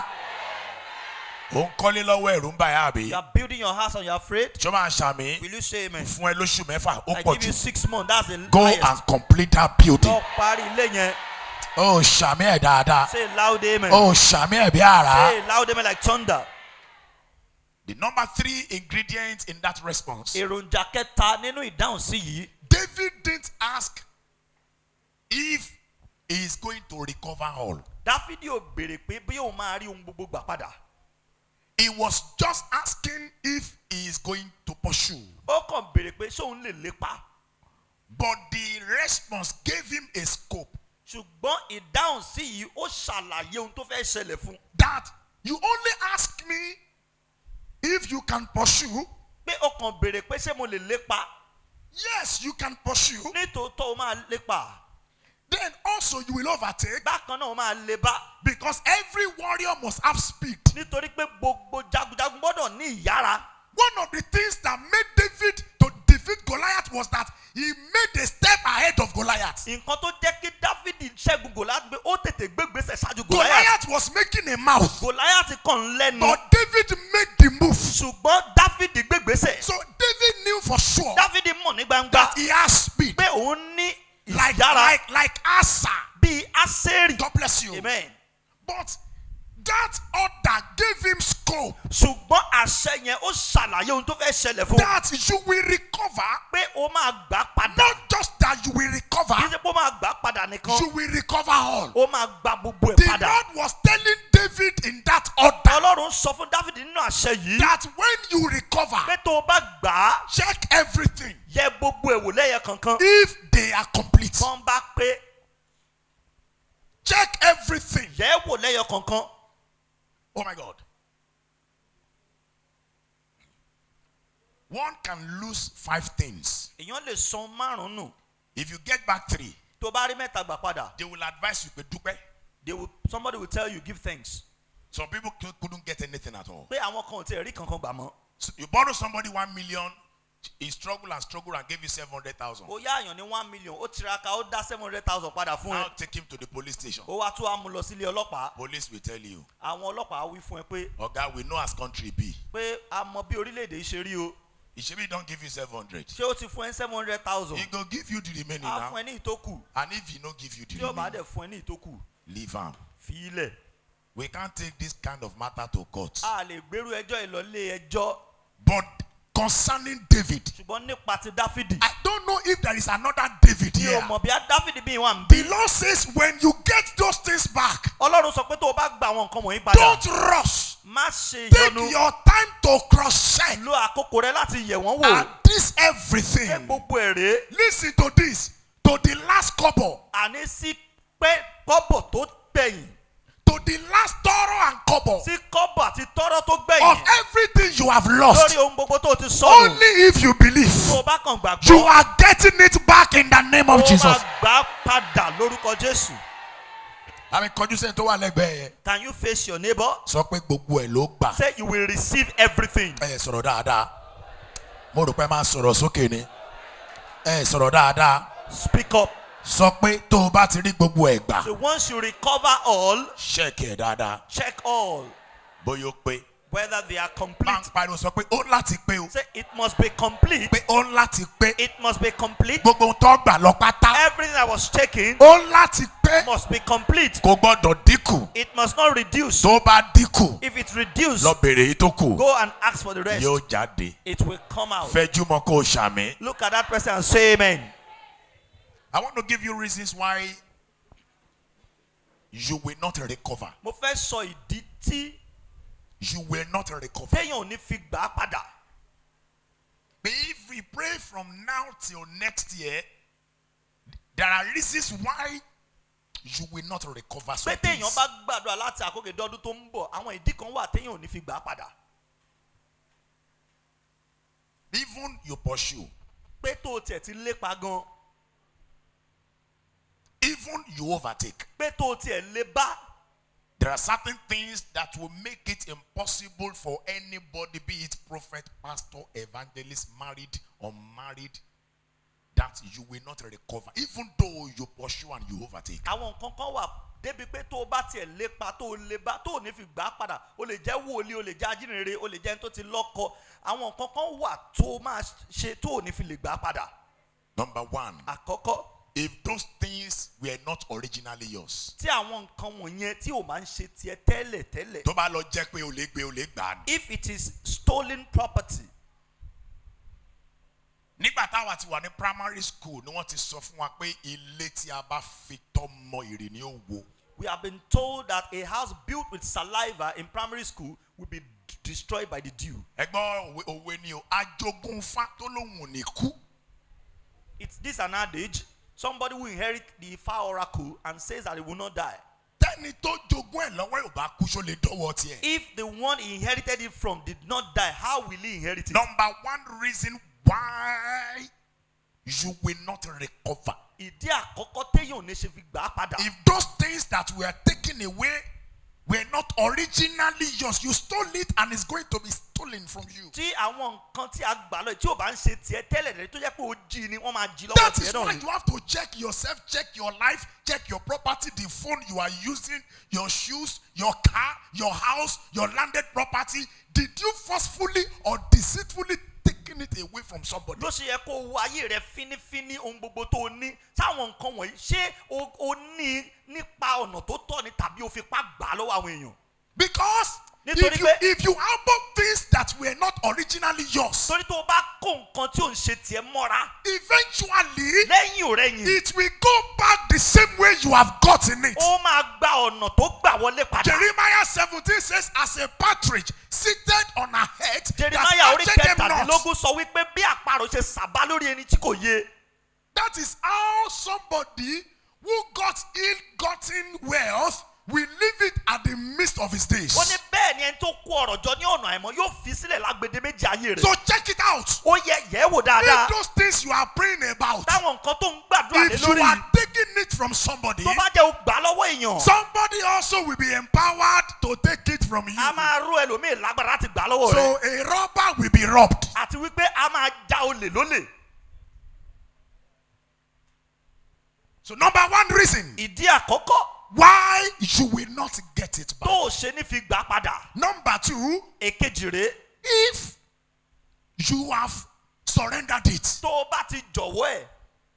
ó ń kọ́lé lọ́wọ́ ẹ̀rù ń bà yá àbí You are building your house and you are afraid. ṣé ó máa ṣàmì Will you say amen? fún ẹ lóṣù mẹ́fà ó I pọ̀ give jù you six months. That's the go highest. and complete that building Lọ parí ilé yẹn. ó ṣàmì ẹ̀ dáadáa Say loud amen. ó ṣàmì ẹ̀ bí àrá. Say loud amen like thunder. the number three ingredient in that response. Èròjà kẹta nínú ìdáhùn sí yìí. David didn't ask if he is going to recover all. Dáfídì ò béèrè pé bí òun máa rí ohun gbogbo gbà padà. He was just asking if he is going to pursue. Ó kàn béèrè pé ṣé òun lè lépa. But the response gave him a scope Ṣùgbọ́n ìdáhùn sí yìí ó ṣàlàyé ohun tó fẹ́ ṣẹlẹ̀ fún. that you only ask me if you can pursue. Pé ó kàn béèrè pé ṣé mo lè lépa. Yes, you can pursue. Nítòótọ́ ó máa lépa. Then also you will overtake Bákan náà ó máa lébá. because every warrior must have speed. Nítorí pé gbogbo jagunjagun gbọ́dọ̀ ní ìyára. One of the things that made David to defeat Goliath was that he made a step ahead of Goliath. Nǹkan tó jẹ́ kí Dáfídì ṣẹ́gun Gòláyàtì pé ó tètè gbégbèsè ṣáájú Gòláyàtì. Goliath was making a mouth, Gòláyàtì kàn ń lẹ́nu. but David made the move. Ṣùgbọ́n Dáfídì gbégbèsè. So David knew for sure Dáfídì mọ̀ ní gbangba that he has speed, pé òun ní like ìyára like like Asa. bíi Ásérì. God bless you. Amen. But that order gave him scope Ṣùgbọ́n àṣẹ yẹn ó ṣàlàyé ohun tó fẹ́ ṣẹlẹ̀ fún un. that you will recover, Pé ó máa gbà padà. not just that you will Kì í recover, ṣe pé ó máa gbà padà nìkan. you will recover all. Ó máa gba gbogbo ẹ̀ The padà. Lord was telling David in that order Ọlọ́run sọ fún Dáfídì nínú àṣẹ yìí. that when you recover, Pé tó o bá gbà á, check everything yẹ gbogbo ẹ̀wò lẹ́yẹ kankan. if they are complete. Tán bá pé Check everything. yẹ wò lẹ́yẹ kankan. Oh my God. One can lose five things. Èèyàn lè san márùn-ún nù. If you get back three, Tó bá rí mẹ́ta gbà padà, they will advise you, but dupe. they will, somebody will tell you give thanks. Some people cou- couldn't get anything at all. Pé àwọn kan ò tiẹ̀ rí kankan gbà mọ́. So you borrow somebody one million, he struggled and struggled and gave you 700,000. ó yá àyàn ní one million ó tiraka ó dá seven hundred thousand padà fún Now ẹ take him to the police station. ó wá tún wá mú lọ sílé ọlọ́pàá Police will tell you, àwọn ọlọ́pàá wí fún ẹ pé Oga, we know as country be. pé a mọ bí orílẹ̀-èdè yìí ṣe rí o He should be don't give you 700. ṣé ó ti fún ẹ seven hundred thousand He go give you the remaining á now. fún ẹ ní ìtókù And if he no give you tí the ó bá remaining, dẹ̀ fún ẹ ní ìtókù leave him. fi í lẹ̀ We can't take this kind of matter to court. a lè gbèrú ẹjọ́ ìlọlé ẹjọ́ But concerning David, ṣùgbọ́n nípa ti dáfídì I don't know if there is another David mi ò here. mọ̀ bí a dáfídì bí wà ń The bí Lord says, when you get those things back, ọlọ́run sọ pé tó o bá gba àwọn nǹkan wọ̀nyí padà don't rush. má ṣe Take ìyọnu your time to cross check. lo àkókò rẹ láti yẹ̀ wọ́n wò And this ṣé everything. gbogbo èrè Listen to this. To the last couple. àní sí pé kọ́bọ̀ tó gbẹ̀yìn To the last thorough and couple. sí kọ́bọ̀ àti tọ́rọ́ tó Of gbẹ̀yìn everything you have lórí lost. ohun gbogbo tó ti sọnù Only if you believe. tó o bá kàn You gbàgbọ́ are getting it back in the name ó of máa Jesus. gbà á padà lórúkọ jésù Àmì kọjú sẹ́ni tó wà lẹ́gbẹ̀ẹ́ yẹn. can you face your neighbor Sọ pé gbogbo ẹ̀ ló gbà. say you will receive everything Ẹ sọ̀rọ̀ dáadáa. Mo rò pé ẹ máa sọ̀rọ̀ sókè ni. Ẹ sọ̀rọ̀ dáadáa. speak up Sọ pé tó o bá ti rí gbogbo ẹ̀ gbà. so once you recover all Ṣẹ́ẹ̀kì ẹ̀ dáadáa. check all Bóyá ó pé. whether they are Máa complete ń pariwo sọ pé ó láti pé o. say it must be complete Pé ó láti pé. it must be complete Gbogbo ohun tó gbà lọ pátá. everything i was taking Ó láti pé. must be complete Kò gbọ́dọ̀ dínkù. it must not reduce Tó bá dínkù. if it reduce Lọ bèrè èyí tó kù. go and ask for the rest Yóò jáde. it will come out Fẹ́jú mọ́ kó o ṣàmì. look at that person and say amen I want to give you reasons why you will not recover. mo fẹ́ sọ ìdí tí You will not recover. téèyàn ò ní fi gbà á padà But if we pray from now till next year, there are reasons why you will not recover. pé some téèyàn things. bá gbàdúrà láti àkókò ìdọ́dún tó ń bọ̀ àwọn ìdí kan wà téèyàn ò ní fi gbà á padà Even you pursue, pé tó o tiẹ̀ ti lépa gan even you overtake. pé tó o tiẹ̀ lé bá There are certain things that will make it impossible for anybody, be it prophet, pastor, evangelist, married, unmarried, that you will not recover, even though you pursue and you overtake. àwọn nǹkan kan wà débi pé tó o bá tiẹ̀ lépa tó o lé bá tó o ní fi gbà á padà o lè jẹ́ wòlíì o lè jẹ́ ajínrere o lè jẹ́ ẹni tó ti lọ́kọ àwọn nǹkan kan wà tó o máa ṣe tó o ní fi lè gbà á padà Number one, àkọ́kọ́ if those things were not originally yours, tí àwọn nǹkan wọ̀nyẹn tí o máa ń ṣe tiẹ̀ tẹ́lẹ̀ tẹ́lẹ̀ tó bá lọ jẹ́ pé o lè gbé o lè gbà á ni. if it is stolen property nígbà táwa ti wà ní primary school ni wọ́n ti sọ fún wa pé ilé tí a bá fi tọ́ mọ èrè ni ó wo. we have been told that a house built with saliva in primary school will be d- destroyed by the dew ẹgbọ́n òwe òwe ni o ajogunfa tó lóun ò ní kú. it's this an adage somebody will inherit the Ifa oracle and says that he will not die tẹ́ni tó jogún ẹ̀ lọ́wọ́ ò bá kú ṣó lè dọ́wọ́ tiẹ̀. if the one he inherited it from did not die how will he inherit it number one reason why you will not recover. ìdí àkọ́kọ́ téèyàn ò ní ṣe fi gbà á padà if those things that were taken away were not originally yours you stole it and it's going to be stolen from you. tí àwọn nǹkan tí a gbà lọ tí ò bá ń ṣe tiẹ̀ tẹ́lẹ̀ rẹ̀ tó jẹ́ pé ó jí ni wọ́n máa jí lọ́wọ́ That tiẹ̀ is náà why ni you have to check yourself, check your life, check your property, the phone you are using, your shoes, your car, your house, your landed property. Did you forcefully or deceitfully taking it away from somebody? ló ṣe yẹ kó o wo ayé rẹ fínífíní ohun gbogbo tó o ní sáwọn nǹkan wọ̀nyí ṣé o o ní nípa ọ̀nà tó tọ́ ni tàbí o fipá gbà á lọ́wọ́ àwọn èèyàn Because Nítorí if you, pé- if you album things that were not originally yours, torí tó o bá kó nǹkan tí ò ń ṣe tiẹ̀ mọ́ra eventually lẹ́yìn ò rẹ̀yìn it will go back the same way you have gotten it. ó máa gba ọ̀nà tó gbà wọlé padà Jeremiah 17 says, As a partridge seated on her head, jeremiah orí that catcheth them not. kẹtàdínlógún sọ wípé bí àparò ṣe sàbá lórí ẹni tí kò yé That is how somebody who got ill-gotten wealth will leave it at the midst of his days. ó ní bẹ́ẹ̀ ni ẹni tó kó ọ̀rọ̀ jọ ní ọ̀nà àìmọ́ yóò fi sílẹ̀ lágbede méjì ayé rẹ̀ So check it out. ó yẹ yẹ̀ ẹ́ wò dáadáa If those things you are praying about, táwọn nǹkan tó ń gbàdúrà lé if you lórí are taking it from somebody, tó bá jẹ́ o gbà lọ́wọ́ èèyàn somebody also will be empowered to take it from you. a máa rú ẹlòmíì lágbára láti gbà lọ́wọ́ rẹ̀ So a robber will be robbed. àti wípé a máa já olè lólè So number one reason ìdí àkọ́kọ́ why you will not get it tó back. o ṣe ní fi gbà padà Number two, èkejì rèé if you have surrendered it, tó o bá ti jọ̀wọ́ ẹ̀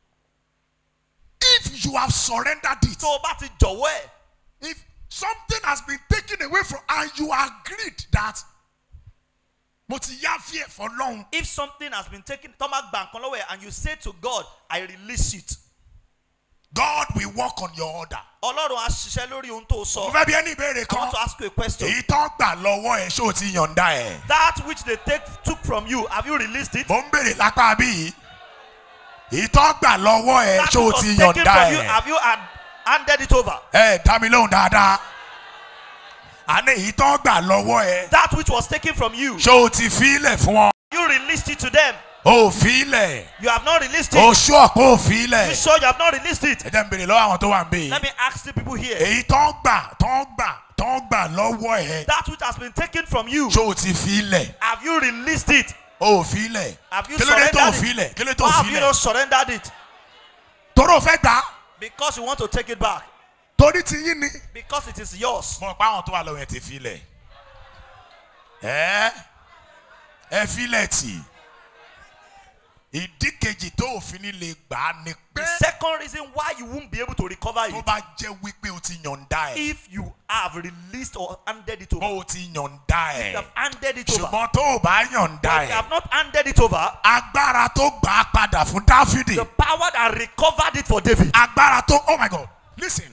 if you have surrendered it, tó o bá ti jọ̀wọ́ ẹ̀ if something has been taken away from and you agreed that mo ti yá fear for long if something has been taken tó máa gba nǹkan lọ́wọ́ ẹ̀ and you say to God I release it God will work on your order. ọlọ́run á ṣiṣẹ́ lórí ohun tó o mo sọ fẹ́ bí ẹni ìbéèrè I want kan to ask you a question èyí tó gbà lọ́wọ́ ẹ̀ ṣé o ti yọ̀ǹda ẹ̀. that which they take took from you have you released it mo ń béèrè lápá bí yìí èyí tó gbà lọ́wọ́ ẹ̀ that ṣé o which ti was taken yọ̀ǹda from you ẹ̀. have you hand, handed it over ẹ dá mi lóhùn dáadáa àní èyí tó gbà lọ́wọ́ ẹ̀ that which was taken from you ṣé o ti fílẹ̀ fún wọn you released it to them o ò fílẹ̀ you have not released o it ṣú ọ̀pọ̀ ò you fílẹ̀ sure you have not released it ẹ jẹ́ n béèrè lọ́wọ́ àwọn tó wà ń bè let me ask the people here èyí tó gbà tó gbà tó gbà lọ́wọ́ ẹ̀ that which has been taken from you ṣé o ti fílẹ̀ have you released it o ò fílẹ̀ have you kí ló dé tó ò surrendered fílẹ̀ it kí ló dé tó why ò have you fílẹ̀ not surrendered it torí o fẹ́ gbà á because you want to take it back torí ti yín ni. because it is yours mo pa àwọn tó wà lọ́wọ́ yẹn ti fílẹ̀ ẹ ẹ fílẹ̀ tì ìdí kejì tó òfin ní lè gbà á ni pé the second reason why you won't be able to recover tó it bá jẹ́ wípé o ti yọ̀ǹda ẹ̀ if you have released or handed it over bó o ti yọ̀ǹda you ẹ̀ have handed it over ṣùgbọ́n tó o bá yọ̀ǹda but you ẹ̀ have not handed it over agbára tó gbà á padà fún dáfídì the power that recovered it for David agbára tó oh my god listen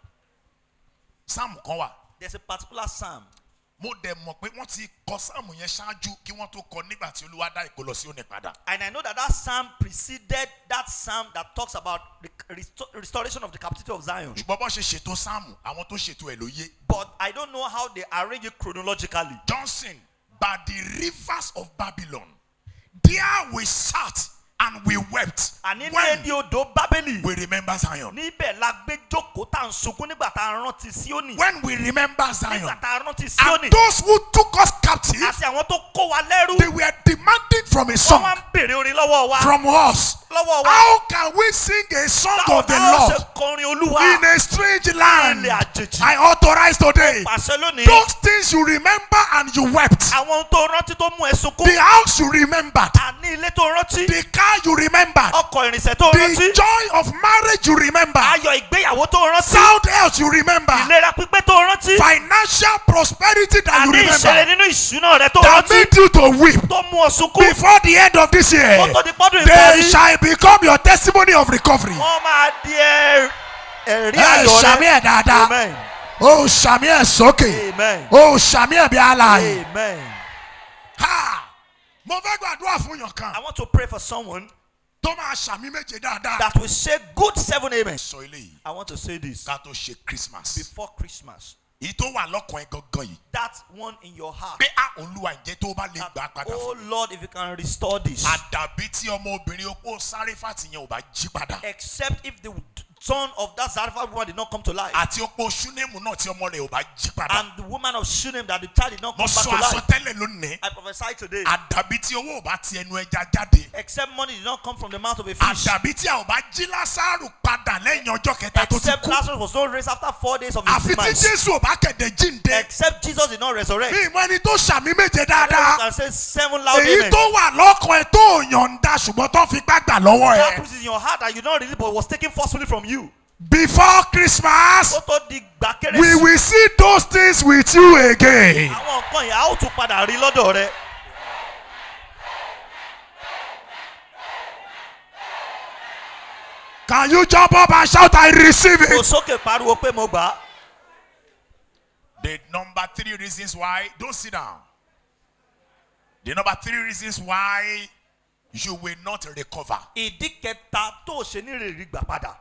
sáàmù kan wà there's a particular psalm mo dẹ̀ mọ̀ pé wọ́n ti kọ sáàmù yẹn ṣáájú kí wọ́n tó kọ nígbà tí olúwa dá ìkó lọ sí òní padà. and I know that that psalm preceded that psalm that talks about the resto- restoration of the captivity of Zion ṣùgbọ́n bọ́ ṣe ṣètò sáàmù àwọn tó ṣètò ẹ̀ ló yé. but I don't know how they arrange it chronologically Johnson, by the rivers of Babylon, there we sat and we wept àní ní when ẹni odò Bábélì we remember Zion. níbẹ̀ la gbé jókòó tá à ń sunkún nígbà tá a rántí Síónì When we remember Zion, nígbà tá a rántí Síónì and those who took us captive, àti àwọn tó kó wa lẹ́rú they were demanding from a wọ́n song wá ń bèrè orin lọ́wọ́ wa from us. lọ́wọ́ wa How can we sing a song báwo of the la ó ṣe Lord kọrin Olúwa in a strange land? ilẹ̀ àjèjì I authorize today pàṣẹ lónìí those things you remember and you wept, àwọn ohun tó rántí tó mú ẹ sunkún the house you remembered, àní ilé tó rántí the car you remembered, ọkọ̀ ìrìnsẹ̀ tó the rántí joy of marriage you remember, ayọ̀ ìgbéyàwó tó rántí sound health you remember, ìlera pípé tó rántí financial prosperity that you àní ìṣẹ̀lẹ̀ remember, nínú ìṣúná rẹ tó that rántí made you to weep tó mú ọ sunkún before the end of this year. kó tó di pọ́dún They ìparí shall become your testimony of recovery. wọ́n máa di ẹ- ẹ̀rí Ẹ ayọ̀ ṣàmì rẹ ẹ̀ dáadáa. amen O ṣàmì ẹ̀ sókè. amen O ṣàmì ẹ̀ bí aláàyè. amen Ha! Mo fẹ́ gbàdúrà fún yàn kan I want to pray for someone tó máa ṣàmì méje dáadáa. that will say good seven amen Sọ eléyìí I want to say this ká tó ṣe Christmas. before Christmas Èyí tó wà lọ́kàn ẹ̀ gangan yìí. that one in your heart Pé a olúwa ǹjẹ́ tó bá lè gbà á that, padà oh fún mi. Lord if you can restore this Àdàbí tí ọmọbìnrin opó sáré fàtì yẹn ò bá jí padà. except if the son of that Zarephath woman did not come to life Àti opó Ṣúnémù náà tí ọmọ rẹ̀ ò bá jí padà. and the woman of Shunem that the child did not Mo come back sọ to life àsọtẹ́lẹ̀ lónìí. I prophesy today Àdàbí tí owó ò bá ti ẹnu ẹja jáde. except money did not come from the mouth of a fish àdàbí tí a ò bá jí lásàrò padà lẹ́yìn ọjọ́ kẹta tó ti except kú Lazarus was not raised after four days of his àfi tí demise jésù ò bá kẹ̀dẹ̀ jíǹde except Jesus did not resurrect mi ìmọ̀ ẹni tó ṣàmì méje you dáadáa can say seven loud èyí amen tó wà lọ́kàn ẹ tó yọ̀ǹda ṣùgbọ́n tó fi gbàgbà lọ́wọ́ that ẹ which is in your heart that you don't really but was taken forcefully from you before christmas ó tó di gbà we kérésì will see those things with you again àwọn nǹkan yẹn a ó tún padà rí lọ́dọ̀ rẹ can you jump up and shout i receive kò it. sókè pariwo pé mo gbà á the number three reasons why don't sit down the number three reasons why you will not recover. ìdí kẹta tó o ṣe ní rèrè gbà padà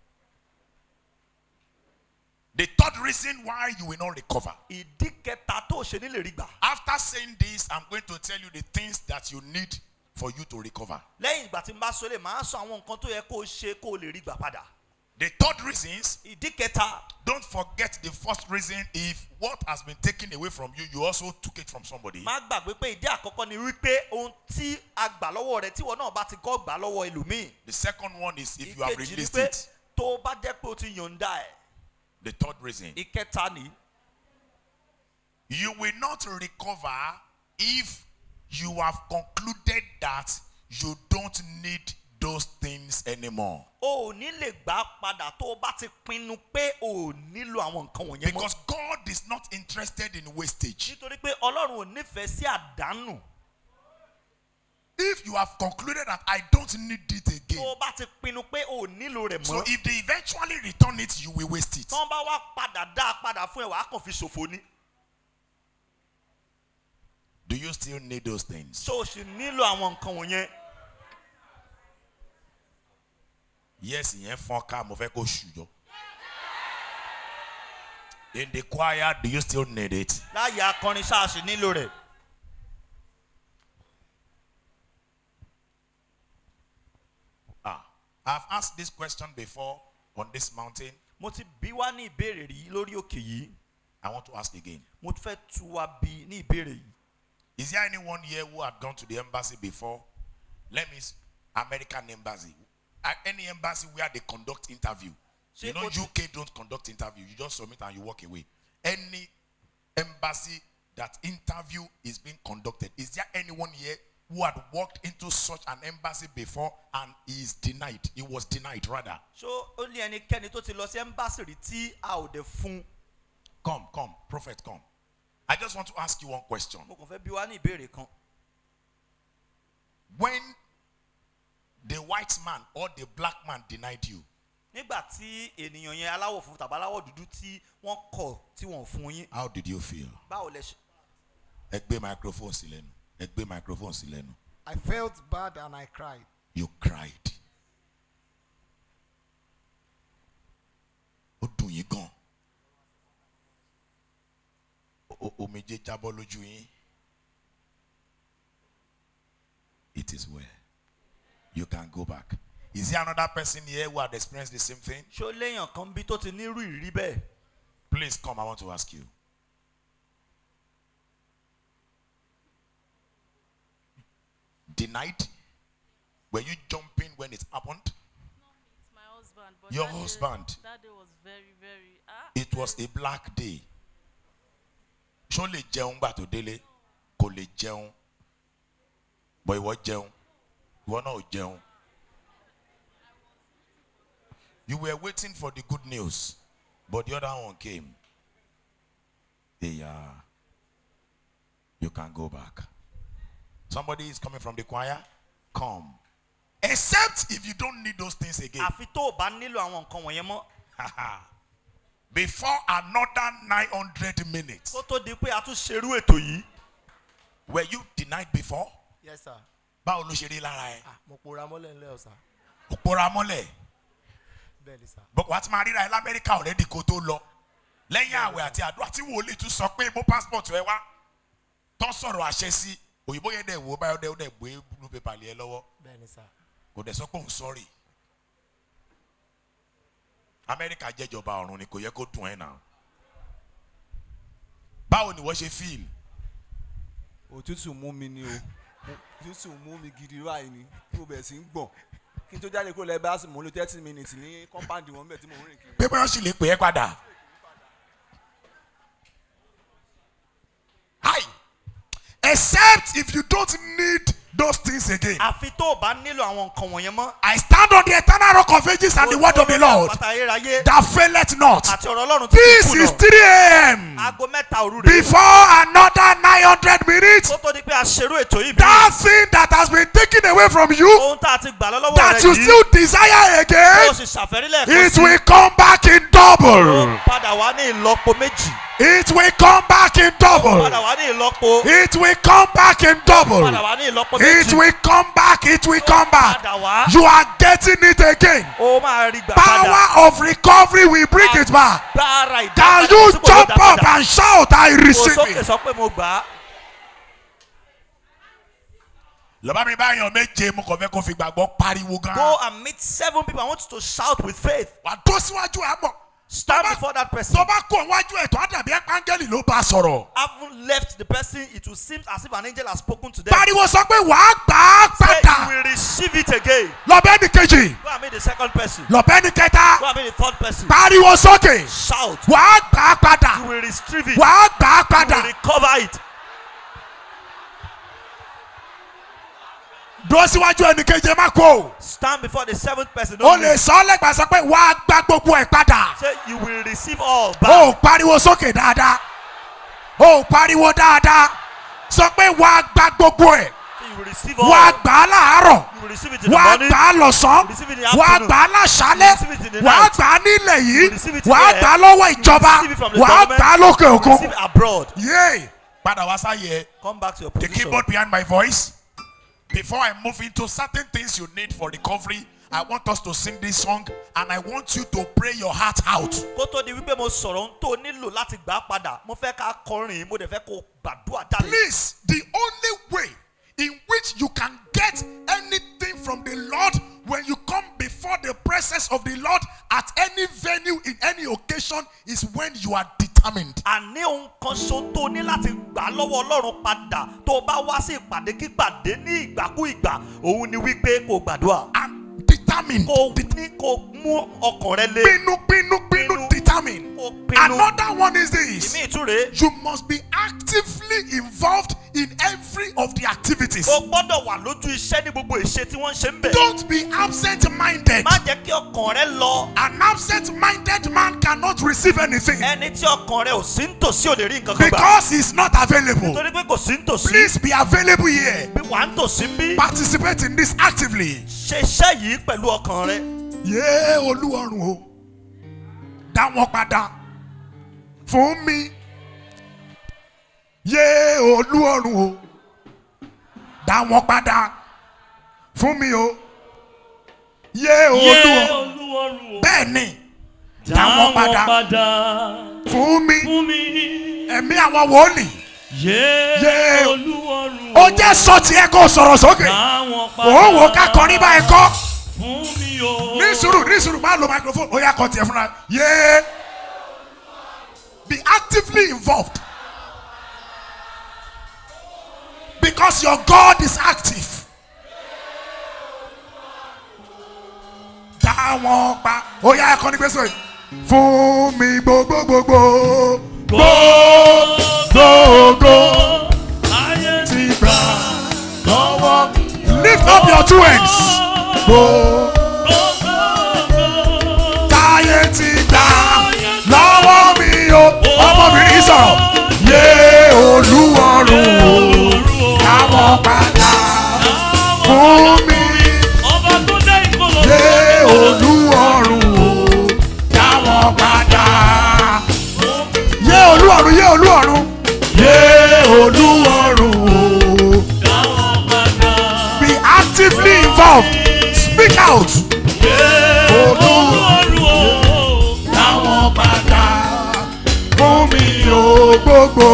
The third reason why you will not recover. ìdí kẹta tó o ṣe ní lè rí gbà After saying this, I'm going to tell you the things that you need for you to recover. lẹ́yìn ìgbà tí n bá sọ lè máa sọ àwọn nǹkan tó yẹ kó o ṣe kó o lè rí gbà padà The third reasons, ìdí kẹta don't forget the first reason if what has been taken away from you, you also took it from somebody. má gbàgbé pé ìdí àkọ́kọ́ ni wípé ohun tí a gbà lọ́wọ́ rẹ tíwọ náà bá ti kọ́ gbà lọ́wọ́ ẹlòmíì The second one is if you have ìkejì ni released pé it. tó o bá jẹ́ pé o ti yọ̀ǹda ẹ̀ The third reason, ìkẹta ni you will not recover if you have concluded that you don't need those things anymore. o ò ní lè gbà á padà tó o bá ti pinnu pé o ò nílò àwọn nǹkan wọ̀nyẹn mọ́ Because God is not interested in wastage. nítorí pé ọlọ́run ò nífẹ̀ẹ́ sí àdánù If you have concluded that I don't need it tó again, o bá ti pinnu pé o ò nílò rẹ̀ so mọ́ if they eventually return it, you will waste it. tí wọ́n bá wá padà dá a padà fún ẹ wàá kàn fi ṣòfò ni Do you still need those things? tó o sì nílò àwọn nǹkan wọ̀nyẹn Yes, ìyẹn fọ́n ká mo fẹ́ kó ṣùjọ. In the choir, do you still need it? láàyè akọrin ṣáàṣì nílò rẹ̀ Ah, I've asked this question before on this mountain. mo ti bí wá ní ìbéèrè rí lórí òkè yìí I want to ask again. mo fẹ́ tu wa bí ní ìbéèrè yìí Is there anyone here who had gone to the embassy before? Let me, s- American embassy. At any embassy where they conduct interview. Ṣé you know, o ti- UK don't conduct interview. You just submit and you walk away. Any embassy that interview is being conducted. Is there anyone here who had walked into such an embassy before and he is denied? He was denied rather. ṣó ó ní ẹnikẹ́ni tó ti lọ sí ẹ́mbáàsì rí tí a ò dé fún Come, come, prophet, come. I just want to ask you one question. mo kàn fẹ́ bí wá ní ìbéèrè kan When the white man or the black man denied you, nígbà tí ènìyàn yẹn aláwọ̀ funfun tàbí aláwọ̀ dúdú tí wọ́n kọ̀ tí wọ́n ò fún yín how did you feel? báwo lẹ ṣe ẹ gbé microphone sí lẹ́nu ẹ gbé microphone sí lẹ́nu I felt bad and I cried. you cried ó dùn yín gan O- o- omijé jábọ́ lójú yín it is well you can go back is there another person here who had experienced the same thing ṣó léèyàn kan bí tó ti nírú ìrírí bẹ́ẹ̀ please come i want to ask you denied were you jumping when it happened It's my husband. But Your that day- husband? that day was very, very. Ah, it was a black day ṣó lè jẹun gbà tó délé kò lè jẹun bọ̀ ìwọ jẹun ìwọ náà ò jẹun you were waiting for the good news but the other one came yeah you can go back somebody is coming from the choir come except if you don't need those things again àfi tó o bá nílò àwọn nǹkan wọ̀nyẹn mọ́ before another 900 minutes kó tó di pé a tún ṣerú ètò yìí were you denied before Yes, sir. báwo ló ṣe rí lára ẹ Ah, mo pora mọ́lẹ̀ ńlẹ́ ọ̀sà. òpóra mọ́lẹ̀ Bẹ́ẹ̀ ni sà. bọ́ wàá ti máa ríra ẹ lamẹ́ríkà ọ̀rẹ́dì kó tó lọ lẹ́yìn àwẹ̀ àti àdúrà tí wòlíì tún sọ pé mo passport ẹ wá tó sọ̀rọ̀ àṣẹ sí òyìnbó yẹn dẹ̀ wò ó báyọ̀ dẹ̀ ó dẹ̀ gbé blue paper lé ẹ lọ́wọ́ Bẹ́ẹ̀ ni sà. kò dẹ̀ sọ pé òun sọ́ọ̀rì amẹ́ríkà jẹ́jọba ọ̀run ni kò yẹ kó dùn ẹ̀ náà báwo ni wọ́n ṣe fíìl òtútù mú mi ni o òtútù mú mi gidi báyìí ni tí mo bẹ̀rẹ̀ sí ń gbọ̀n kí n tó jáde kúrò lẹ́bàá sì mò ń lo thirty minutes ní compound wọn bẹ̀ tí mò ń rìn kiri. pé bóyá ó sì lè pè é padà. Hi. Except if you don't need those things again. àfi tó o bá nílò àwọn nǹkan wọ̀nyẹn mọ́. I stand on the eternal rock of ages and the word of the Lord àpáta ayérayé that faileth not. àti ọ̀rọ̀ ọlọ́run tí kì í This is kùnà 3 a.m. aago mẹ́ta òru rèé Before another 900 minutes, kó tó di pé a ṣerú ètò yìí bí that thing that has been taken away from you, ohun tá a ti gbà lọ́wọ́ that rẹ you yìí still desire ó again, sì ṣàfẹ́rí lẹ́ẹ̀kan it sí will come back in double. ó padà wá ní ìlọ́po méjì It will come back in double. padà wá ní ìlọ́po It will come back in double. padà wá ní ìlọ́po It méjì will come back. It will come back. padà wá You are getting it again. ó máa rí gbà padà Power of recovery will bring it back. gbára Can ìdápadà you sípò ló jump dá up padà. and shout, I kò receive sókè it? sọ pé mo gbà á lọ́ba mi bá yan méje mo kàn fẹ́ kó fi gbàgbọ́ pariwo gan. Go and meet seven people. I want you to shout with faith. wà á tó síwájú ẹ̀ mọ̀. Stand Tó bá- before that person. tó bá kó wájú ẹ̀ tó á dàbí áńgẹ́lì ló bá a sọ̀rọ̀. Haven't left the person, it will seem as if an angel has spoken to them. pariwo sọ pé wàá gbà á Say padà. you will receive it again. lọ́bẹ̀ ní kejì Go and meet the second person. lọ́bẹ̀ ní kẹta Go and meet the third person. pariwo sókè Shout. wàá gbà á You padà will retrieve it. wàá gbà á You will padà. recover it. dúró síwájú ẹnì kejì ẹ má kó o. Stand before the seventh person. o Don't lè leave. sọ ọ́ lẹ́gbàá sọ pé wàá gbà gbogbo ẹ̀ padà. Say you will receive all back. o ò pariwo sókè dáadáa o ò pariwo dáadáa sọ pé wàá gbà gbogbo ẹ̀ Say you will receive wàá all. gbà á láàárọ̀ You will receive it in the wàá morning. gbà á lọ́sàn-án Receive it in the wàá afternoon. gbà á láṣálẹ̀ Receive it in the wàá night. gbà á nílẹ̀ yìí Receive it in wàá the gbà á air. lọ́wọ́ ìjọba Receive it from the wàá government. gbà á lókè òkun. Receive it abroad. yéè padà wá sáyé ẹ. Come back to your the position. keyboard behind my voice. Before I move into certain things you need for recovery, I want us to sing this song and I want you to pray your heart out. kó tó di wípé mo sọ̀rọ̀ ohun tó nílò láti gbà á padà mo fẹ́ ká kọrin mo dẹ̀ fẹ́ kó gbàdúrà jáde. Please, the only way in which you can get anything from the Lord when you come before the presence of the Lord at any venue in any occasion is when you are determined. àní ohun kan ṣo tó ní láti gbà lọ́wọ́ ọlọ́run padà tó o bá wá sí ìpàdé kípàdé ní ìgbàkúìgbà òun ni wípé kó gbàdúrà. And determined. kó ní kó mú ọkàn rẹ lé. Pinu, pinu, pinu, determined. kó pinnu. Another one is this. ìmí ìtúre. You must be actively involved in every of the activities. o gbọ́dọ̀ wà lójú iṣẹ́ ní gbogbo ìṣe tí wọ́n ń ṣe ń bẹ̀. Don't be absent minded. má jẹ́ kí ọkàn rẹ lọ. An absent minded man cannot receive anything ẹni tí ọkàn rẹ ò sí ń tòsí ò lè rí nǹkan kan gbà. because he's not available. torí pé kò sí ń tòsí. Please be available here. bí wàá ń tòsí ń bí. Participate in this actively. ṣe iṣẹ́ yìí pẹ̀lú ọkàn rẹ. Yé Olúwarun o, dá wọn padà fún mi. Yé Olúwarun o, dá wọn padà fún mi o. Yé Olúwarun. olúwarun o Bẹ́ẹ̀ni, dá dá wọn wọn padà padà fún mi. fún mi Ẹ̀mí àwọn wòlíì. yé Yé. olúwarun Ó jẹ́ sọ tiẹ̀ kó sọ̀rọ̀ sókè. dá wọn padà Òun wò ká kọrin báyìí kọ́. fún mi o ní sùúrù ní sùúrù máa lo microphone ó yà kọ tiẹ̀ fúnra yéé be actively involved because your God is active. Táwọn pa ó yà ẹ̀kọ́ ní gbèsè yìí fún mi gbogbo gbogbo gbogbo ayé ti gbà lọ́wọ́ lift up your two hands gbogbo. táyé ti gbà lọ́wọ́ mi o ọmọbìnrin sọ̀rọ̀ yé olúwarùn o káwọn padà fún mi ọba tó dé ìkọlọ yé olúwarùn o káwọn padà yé olúwarùn yé olúwarùn yé olúwarùn o dáwọn padà be actively involved speak out olúwarun o káwọn padà fún mi o gbogbo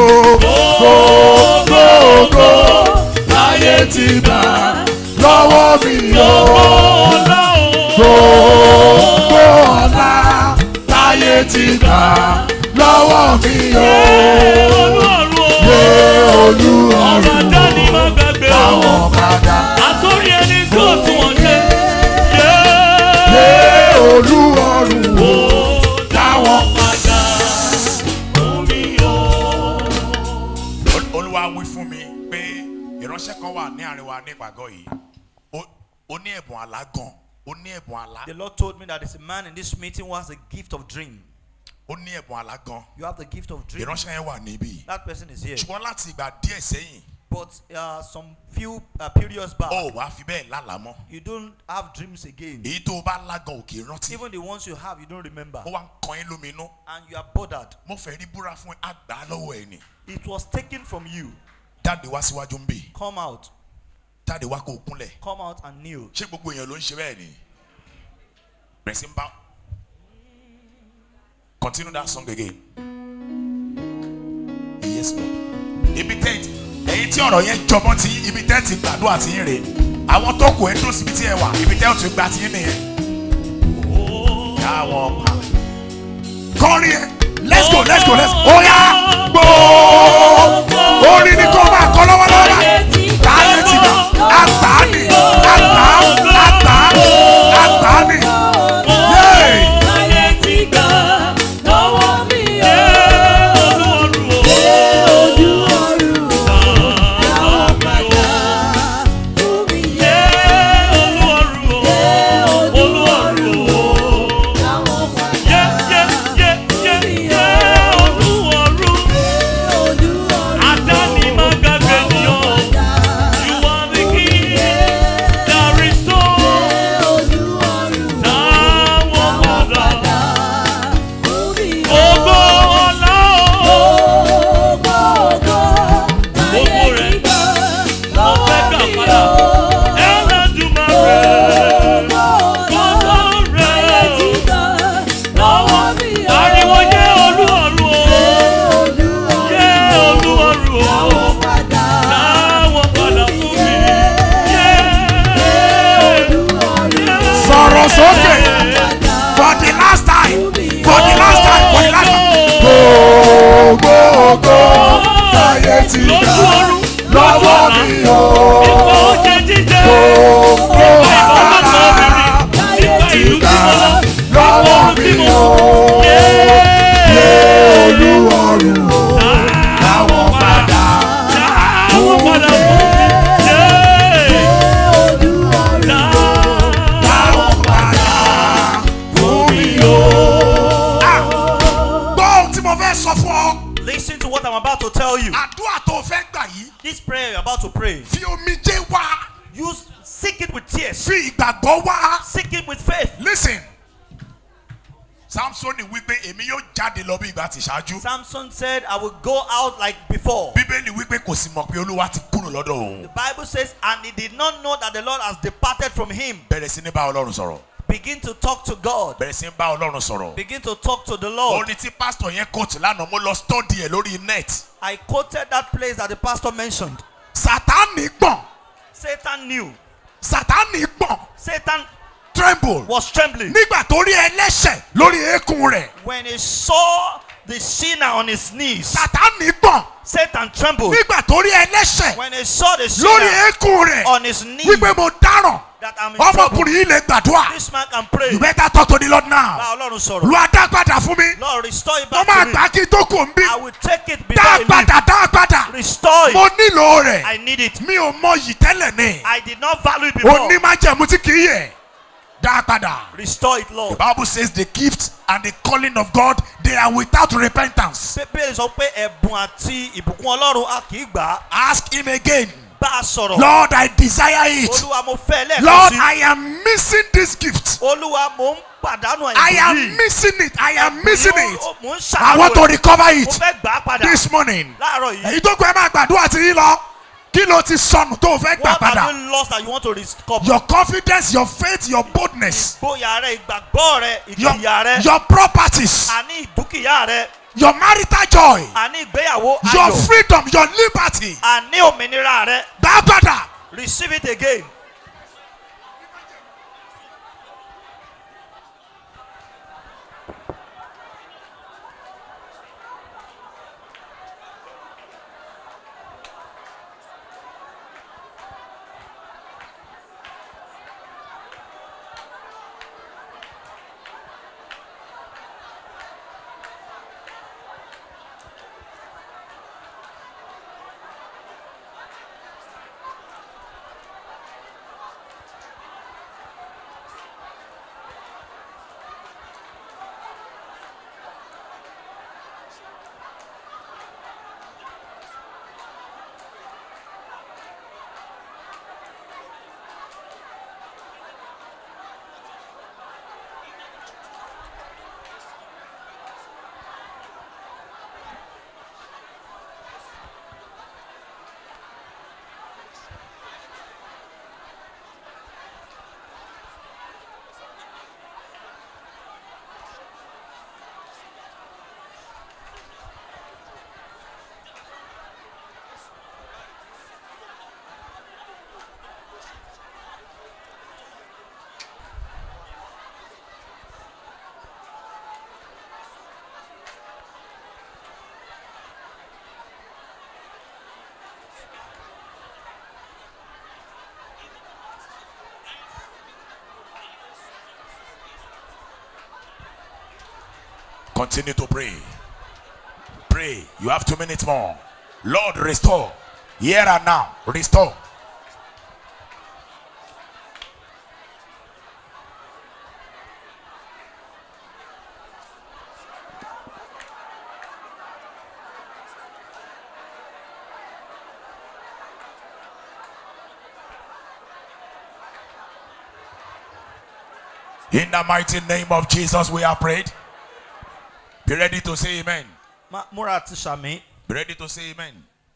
gbogbo láyé ti gbà lọ́wọ́ mi o ọlá o gbogbo ọ̀la láyé ti gbà lọ́wọ́ mi o olúwarun o yé ọba olúwarùn dání má gbàgbé o káwọn padà àtòrí ẹni tó tún wọn ṣe yé olúwarùn o káwọn padà fún mi o. Ol- olúwa wí fún mi pé ìránṣẹ́ kan wà ní àárín wa ní ìpàgọ́ yìí Ó- ó ní ẹ̀bùn àlá gan ó ní ẹ̀bùn àlá The Lord told me that there's a man in this meeting who has a gift of dream. ó ní ẹ̀bùn àlá gan You have the gift of dream. ìránṣẹ́ yẹn wà níbí That person is here. ṣùgbọ́n láti ìgbà díẹ̀ sẹ́yìn But uh, some few uh, periods back, ó wàá fi bẹ́ẹ̀ lálàá mọ́ you don't have dreams again. èyí tó o bá lágan òkè rántí Even the ones you have, you don't remember. ó wá ń kan ẹ́ lóminú And you are bothered. mo fẹ́ rí búra fún ẹ àgbà lọ́wọ́ ẹ ni It was taken from you. jáde wá síwájú ń bì Come out. jáde wá kó o kúnlẹ̀ Come out and kneel. ṣé gbogbo èèyàn ló ń ṣe bẹ́ẹ̀ ni bẹ̀rẹ̀ sí ń bá continue that song again yes lord ibi tent ẹ̀yin tí ọ̀rọ̀ yẹn jọmọ́ tí ibi tẹ́ ti gbàdúrà tí ń rè àwọn tó kù ẹ̀ dùn síbi tí ẹ wà ibi tẹ́ ò ti gbà tí ń nìyẹn. yàwọn ọ̀pá kọrin ẹ let's go let's go let's go oya gbòó orin ni kò máa kọ lọ́wọ́lọ́wọ́ báyìí táyé ti gbà àgbà ni àgbà àgbà àgbà ni yéé Ariwo jẹ́ olú ọ̀run o, jẹ́ olú ọ̀run o. Táwọn padà fún mi. sọ̀rọ̀ sókè for the last time for the last time for the last time. gbogbogbò táyé ti Lójú gbà ọ̀run, lọ́wọ́ mi o. Ìfọ̀ oúnjẹ jíjẹ. gbogbo Ìfọ̀ ìfọwọ́sọ agbára obìnrin. Ìfọ̀ ìlú tí mo lọ. lọ́wọ́ Ìfọ̀ tí mi mo o. yé. olúwọ̀rù o. láwọn padà Táwọn padà fún mi. Yé. láwọn padà fún mi o. Ah, gbọ́ ohun tí mo fẹ́ sọ fún ọ. Listen to what I'm about to tell you. àdúrà tó o fẹ́ gbà yìí This prayer you're about to pray, fi omijé wá use seek it with tears, fi ìgbàgbọ́ wá. seek it with faith. listen samsoni wípé èmi yóò jáde lọ bí ìgbà tí ṣáájú Samson said, I will go out like before. bíbélì wípé kò sì mọ̀ pé olúwa ti kúrò lọ́dọ̀ òun The Bible says, and he did not know that the Lord has departed from him. bẹ̀rẹ̀ sí ní bá ọlọ́run sọ̀rọ̀ Begin to talk to God. bẹ̀rẹ̀ sí ní bá ọlọ́run sọ̀rọ̀ Begin to talk to the Lord. orin tí pásítọ̀ yẹn kóòtù lánàá mo lọ stọ́dì ẹ̀ lórí net I quoted that place that the pastor mentioned. sátánì gbọ̀n Satan knew. sátánì gbọ̀n Satan tremble was trembling nígbà tó rí ẹlẹ́ṣẹ̀ lórí eékún rẹ̀ when he saw the sinner on his knees. sátánì gbọ̀n Satan trembled nígbà tó rí ẹlẹ́ṣẹ̀ when he saw the lórí sinner eékún rẹ̀ on his knees wípé mo dáràn that I'm in trouble. ọmọkùnrin yìí lè gbàdúrà This man can pray. you better talk to the lord now Bá Ọlọ́run sọ̀rọ̀. lu adá padà fún mi Lord restore it mo back máa to me. gbà kí n tó kò ń bí I will take it before dá I leave. padà dá padà Restore mo it. nílò rẹ̀ I need it. mi ò mọ yìí tẹ́lẹ̀ ní I did not value it before. onímájẹ̀mú tí kì í yẹ dá padà. Restore it, The Lord. Bible says the gift and the calling of God they are without repentance. Bíbélì sọ pé ẹ̀bùn àti ìbùkún Ọlọ́run a kì í gbà á. Ask him again. Bá a sọ̀rọ̀. Lord, I desire it. Olúwa mo fẹ́ lẹ́ẹ̀kan Lord, sí. I am missing this gift. Olúwa mo ń pàdánù I àìbùkún am yìí. missing it. I am missing it. Mo ń I ṣàlàyé want to recover Mo it fẹ́ gbà á padà. this morning. Láàárọ̀ yìí. Èyí tó kọ ẹ máa gbàdúrà tí yín lọ. Kí ló ti sọnù tó o fẹ́ gbà What padà? have you lost that you want to recover? Your confidence, your faith, your boldness, Ìgboyà rẹ, ìgbàgbọ́ rẹ, your, ìjìyà rẹ, your properties, àní ìdúkìá rẹ, your marital joy, àní ìgbéyàwó your ayọ̀, freedom, your liberty. àní òmìnira rẹ. Gbà padà. Receive it again. Continue to pray. Pray. You have two minutes more. Lord, restore. Here and now. Restore. In the mighty name of Jesus, we are prayed. Be ready to say amen. Ma- múra ti sàmì Be ready to say amen.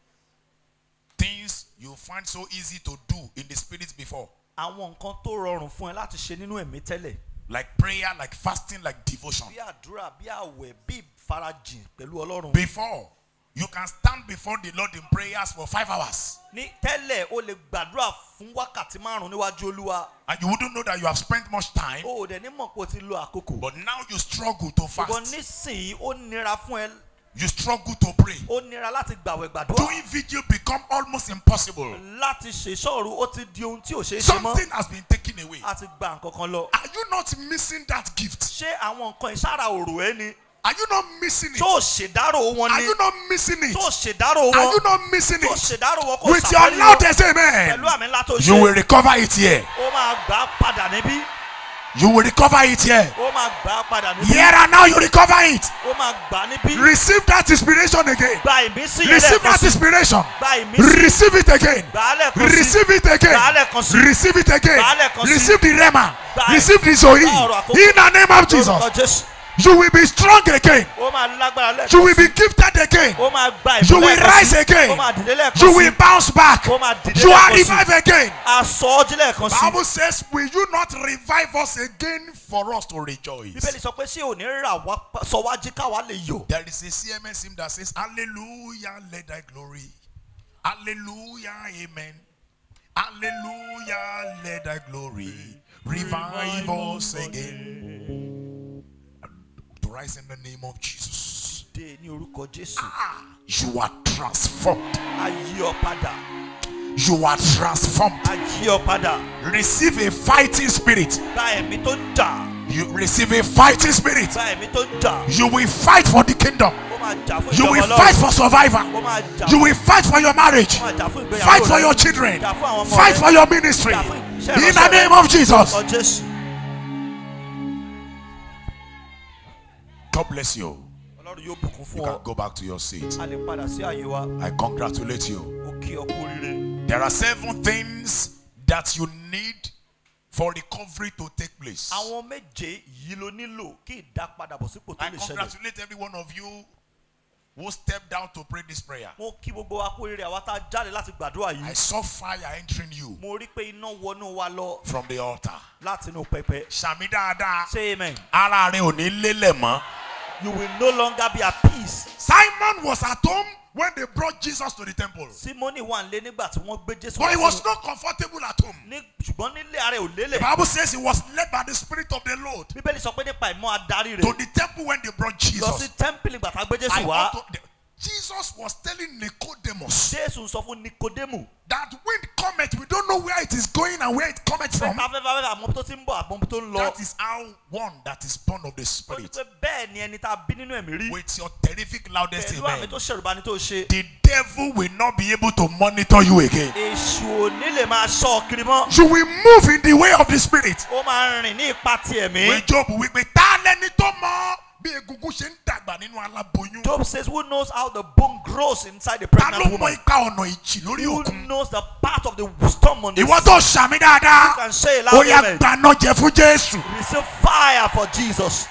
Things you find so easy to do in the spirit before, àwọn nǹkan tó rọrùn fún ẹ láti ṣe nínú ẹ̀mí tẹ́lẹ̀ like prayer, like fasting, like devotion. bí àdúrà bí àwẹ̀ bí ìfarajìn pẹ̀lú ọlọ́run. Before, you can stand before the Lord in prayers for five hours ní tẹ́lẹ̀ o lè gbàdúrà fún wákàtí márùn níwájú olúwa and you wouldn't know that you have spent much time. o ò dẹ̀ ní mọ̀ pé o ti lo àkókò. But now you struggle to ṣùgbọ́n fast, nísìnyí ó nira fún ẹ you struggle to pray. ó nira láti gbàwẹ̀ gbàdúrà Doing vigil become almost impossible. láti ṣèṣọ́ọ̀rù ó ti di ohun tí ò ṣeé ṣe mọ́ Something has been taken away. a ti gba nǹkan kan lọ. Are you not missing that gift? ṣé àwọn nǹkan ìsára òrò ẹ ni Are you not missing it? tó ṣèdárò wọn Are ni you not missing it? tó ṣèdárò Are wọn you not missing tó it? ṣèdárò wọn kò With your ṣàwárí wọn loudest amen, pẹ̀lú àmì ńlá tó you will ṣe recover it here. ó máa gbà á padà níbí You will recover it here. ó máa gbà á padà níbí Here and now, you recover it. ó máa gbà á níbí Receive that inspiration again. gba ìmísí yẹn Receive lẹ́ẹ̀kan that sí inspiration. gba ìmísí Receive it again. gbà á lẹ́ẹ̀kan sí Receive it again. Gbà á lẹ́ẹ̀kan sí. Receive it again. Gbà á lẹ́ẹ̀kan sí. Receive the rema. Gbà á- Receive the zoe. Gbà ọ̀rọ̀ àkókò. In the name of lórúkọ Jesus, jésù you will be strong again. ó máa lágbára lẹ́ẹ̀kan You will sí be gifted again. ó máa gba You ìmọ̀ will lẹ́ẹ̀kan rise sí again. ó máa dìde lẹ́ẹ̀kan You sí will bounce back. ó máa dìde You are lẹ́ẹ̀kan sí revived again. aṣọ ọjí lẹ́ẹ̀kan sí Bible says, Will you not revive us again for us to rejoice? bíbélì sọ pé ṣé ò ní rà wá sọ wá jí káwa lè yọ̀ There is a CMS hymn that says, Hallelujah, let thy glory. Hallelujah, amen. Hallelujah, let thy glory revive us again. To rise in the name of Jesus. dé ní orúkọ jésù Ah, you are transformed. a yí ọ padà You are transformed. a yí ọ padà Receive a fighting spirit. gba ẹ̀mí tó ń jà You receive a fighting spirit. gba ẹ̀mí tó ń jà You will fight for the kingdom. ó máa jà fún You ìjọba will fight ọlọ́run for survival. ó máa jà You will fight for your marriage. ó máa jà fún ìgbéyàwó Fight for rẹ. your children. jà fún àwọn ọmọ Fight rẹ. for your ministry. jà fún iṣẹ́ In the ìránṣẹ́ rẹ. name of Jesus. Lórúkọ jésù God bless you. ọlọ́run yóò bùkún You fún can ọ go back to your seat. a lè padà sí àyè wa I congratulate you. ó kí ọ kú oríire There are seven things that you need for recovery to take place. àwọn méje yìí ló nílò kí ìdápadàbọ̀ sípò tó I lè ṣẹlẹ̀ congratulate every one of you who stepped down to pray this prayer. mo kí gbogbo wa kú oríire àwa tá a jáde láti gbàdúrà I yìí saw fire entering you mo rí pé iná wọnú wa lọ from the altar. láti inú pẹpẹ Ṣàmì dáadáa. say amen Ara rẹ ò ní lélẹ̀ mọ́. you will no longer be at peace Simon was at home when they brought Jesus to the temple. simoni wà nílé nígbà tí wọ́n gbé jésù But he wá was sínú- not comfortable at home. ní ṣùgbọ́n nílé ara ẹ̀ ò The lélẹ̀ Bible says he was led by the Spirit of the Lord bíbélì sọ pé nípa ìmọ̀ adarí to rẹ̀ the temple when they brought lọ sí Jesus. tẹ́ḿpìlì gbàtà gbé I jésù wá want to- the- Jesus was telling Nicodemus jésù sọ fún nikodemu that wind cometh, we don't know where it is going and where it cometh pé from. afẹ́fẹ́ afẹ́fẹ́ àmọ́ tó ti ń bọ̀ àmọ́ tó ń lọ That is how one that is born of the ó ní Spirit pé bẹ́ẹ̀ ni ẹni tá a bí nínú ẹ̀mí rí with your terrific loudest pẹ̀lú àmì amen. tó ṣèrùbá ni tó ṣe The devil will not be able to monitor you again. èṣù ò ní lè máa ṣọ́ ọ kiri mọ́ You will move in the way of the Spirit. ó máa rìn ní ipa ti ẹ̀mí When Job wípé tá lẹni tó mọ bí egungun ṣe ń dàgbà nínú aláboyún. Job says who knows how the bone grows inside the Ta ló pregnant mọ woman ipa ọ̀nà ìjì lórí who òkun? knows the part of the wisdom on the Ìwọ sea tó ṣàmì you dáadáa. can say it Ó loud yá amen gbaná jẹ fún Jésù. receive fire for Jesus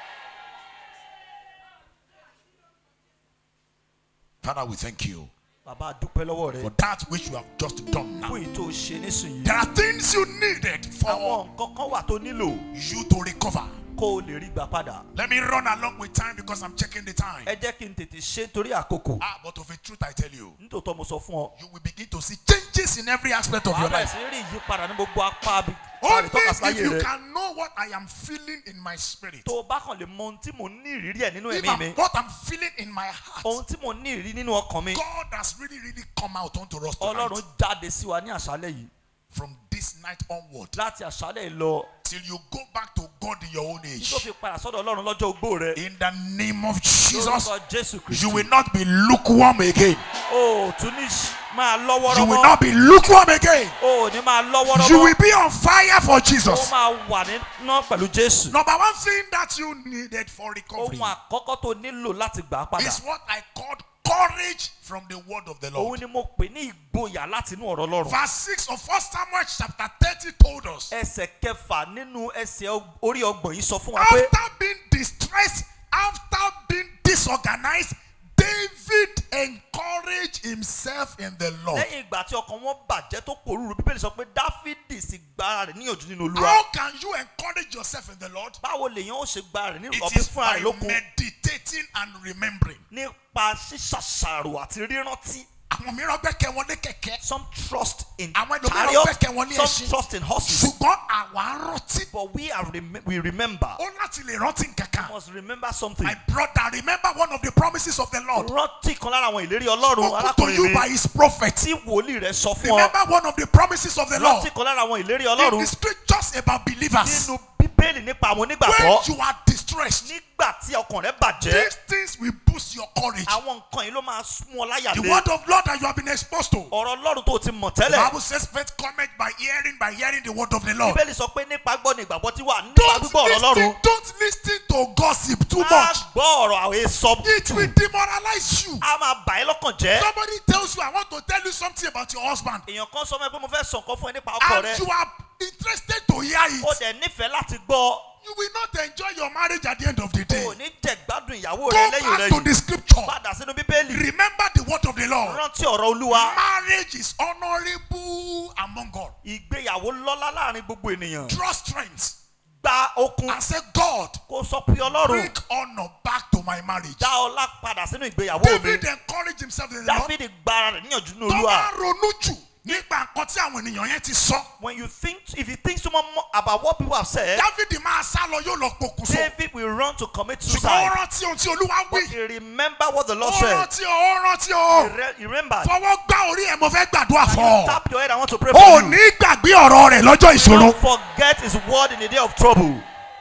Father, we thank you bàbá a dúpẹ́ lọ́wọ́ for rẹ that which you have just done now. fún èyí tó ṣe nísìnyí There are things you needed for àwọn nǹkan kan wà tó nílò you to recover. kó o lè rí gbà padà Let me run along with time because I'm checking the time. ẹ jẹ́ kí n tètè ṣe torí àkókò Ah, but of a truth I tell you, nítòótọ́ mo sọ fún ọ you will begin to see changes in every aspect of wàá your bẹ̀rẹ̀ life. sí rí ìyípadà ní gbogbo apá bí Only tọ́ka sí if láyé you rẹ can know what I am feeling in my spirit. tó o bá kàn lè mọ ohun tí mo ní ìrírí ẹ̀ nínú If ẹ̀mí mi I'm, what I'm feeling in my heart, ohun tí mo ní ìrírí nínú ọkàn mi God has really, really come out onto us ọlọ́run tonight jáde sí wa ní àṣálẹ̀ yìí from this this night onward láti àṣálẹ̀ yìí lọ till you go back to God in your own tí age. tó fi padà sọ́dọ̀ ọlọ́run lọ́jọ́ ogbó rẹ In the name of Jesus, lórúkọ jésù you kristu will not be lukewarm again. o ò tún ní ṣ- máa You lọ́wọ́rọ́ will mọ́ not be lukewarm again. o ò ní máa lọ́wọ́rọ́ You mọ́ will be on fire for ó Jesus. máa wà níná pẹ̀lú jésù Number one thing that you needed for recovery ohun àkọ́kọ́ tó nílò láti gbà á padà is what I called courage from the word of the òun Lord. ni mo pè ní ìgboyà láti inú ọ̀rọ̀ ọlọ́run Verse 6 of 1 Samuel chapter 30 told us ẹsẹ̀ kẹfà nínú ẹsẹ̀ og- orí ọgbọ̀n yìí sọ fún wa pé after being distressed, after being disorganized, David encouraged himself in the Lord. lẹ́yìn ìgbà tí ọkàn wọn bàjẹ́ tó pòrúurú bíbélì sọ pé dáfídì sì gba rẹ̀ níyànjú nínú olúwa How can you encourage yourself in the Lord? báwo lèèyàn ó ṣe gba rẹ̀ nínú It ọbí is fúnra by rẹ̀ lókun meditating and remembering. nípa ṣíṣàṣàrò àti rírántí Àwọn mìíràn gbẹ́kẹ̀ wọn lé kẹ̀kẹ́. some trust in Àwọn ẹlòmíràn chariot gbẹ́kẹ̀ wọn lé some ẹṣin. trust in horses Ṣùgbọ́n àwa rántí. but we are rem we remember Ó láti lè rántí nǹkankan. must remember something My brother, remember one of the promises of the Lord. rántí kan lára àwọn ìlérí ọlọ́run Spoken to you arákùnrin by rẹ̀ his prophet. tí wòlíì rẹ̀ sọ fún ọ Remember one of the promises of the Lord. rántí kan lára àwọn ìlérí In ọlọ́run the scriptures about believers. nínú bíbélì nípa àwọn When onígbàgbọ́ you are distressed, nígbà tí ọkàn rẹ̀ bàjẹ́ these things will boost your courage. àwọn nǹkan yìí ló máa mú ọ láyà The lé word of Lord that you have been exposed to. ọ̀rọ̀ ọlọ́run tó o ti mọ̀ The tẹ́lẹ̀ Bible says faith cometh by hearing, by hearing the word of the Lord. bíbélì sọ pé nípa gbọ́ ni ìgbàgbọ́ ti wà nípa Don't gbígbọ́ ọ̀rọ̀ ọlọ́run listen, don't listen to gossip too má much. gbọ́ ọ̀rọ̀ àwọn èso It will demoralize you. a máa bà ẹ́ lọ́kàn jẹ́ Somebody tells you, I want to tell you something about your husband. èèyàn kan sọ fún ẹ pé mo fẹ́ sọ nǹkan fún ẹ nípa ọkọ rẹ And you are interested to hear ó it. dẹ̀ nífẹ̀ẹ́ láti gbọ́ You will not enjoy your marriage at the end of the o day. ò ní jẹ gbádùn ìyàwó Go rẹ lẹ́yìn rẹ back to yìí the scripture. padà sínú bíbélì Remember the word of the Lord. rántí ọ̀rọ̀ olúwa Marriage is honorable among God. ìgbéyàwó lọ́lá láàrin gbogbo ènìyàn Draw strength gba okun and say, God, kó sọ pé ọlọ́run bring honor back to my marriage. dá ọlá padà sínú ìgbéyàwó mi David encouraged himself in the Lord. dáfídì gbára rẹ̀ níyànjú ní Tó olúwa bá ronú jù nípa nǹkan tí àwọn ènìyàn yẹn ti sọ. when you think if you think so much more about what people have said David máa sá lọ yóò lọ pokùnso. david will run to commit Ṣùgbọ́n ó suicide rántí ohun tí Olúwa but wí. he remember what the lord Ó said rántí o, ó rántí o. he, re he remembered Fọwọ́ gbá orí ẹ̀ mo fẹ́ gbàdúrà and fún you ọ. tap your head i want to pray O for ò you ní gbàgbé ọ̀rọ̀ rẹ̀ lọ́jọ́ ìṣòro. don't forget his word in the day of trouble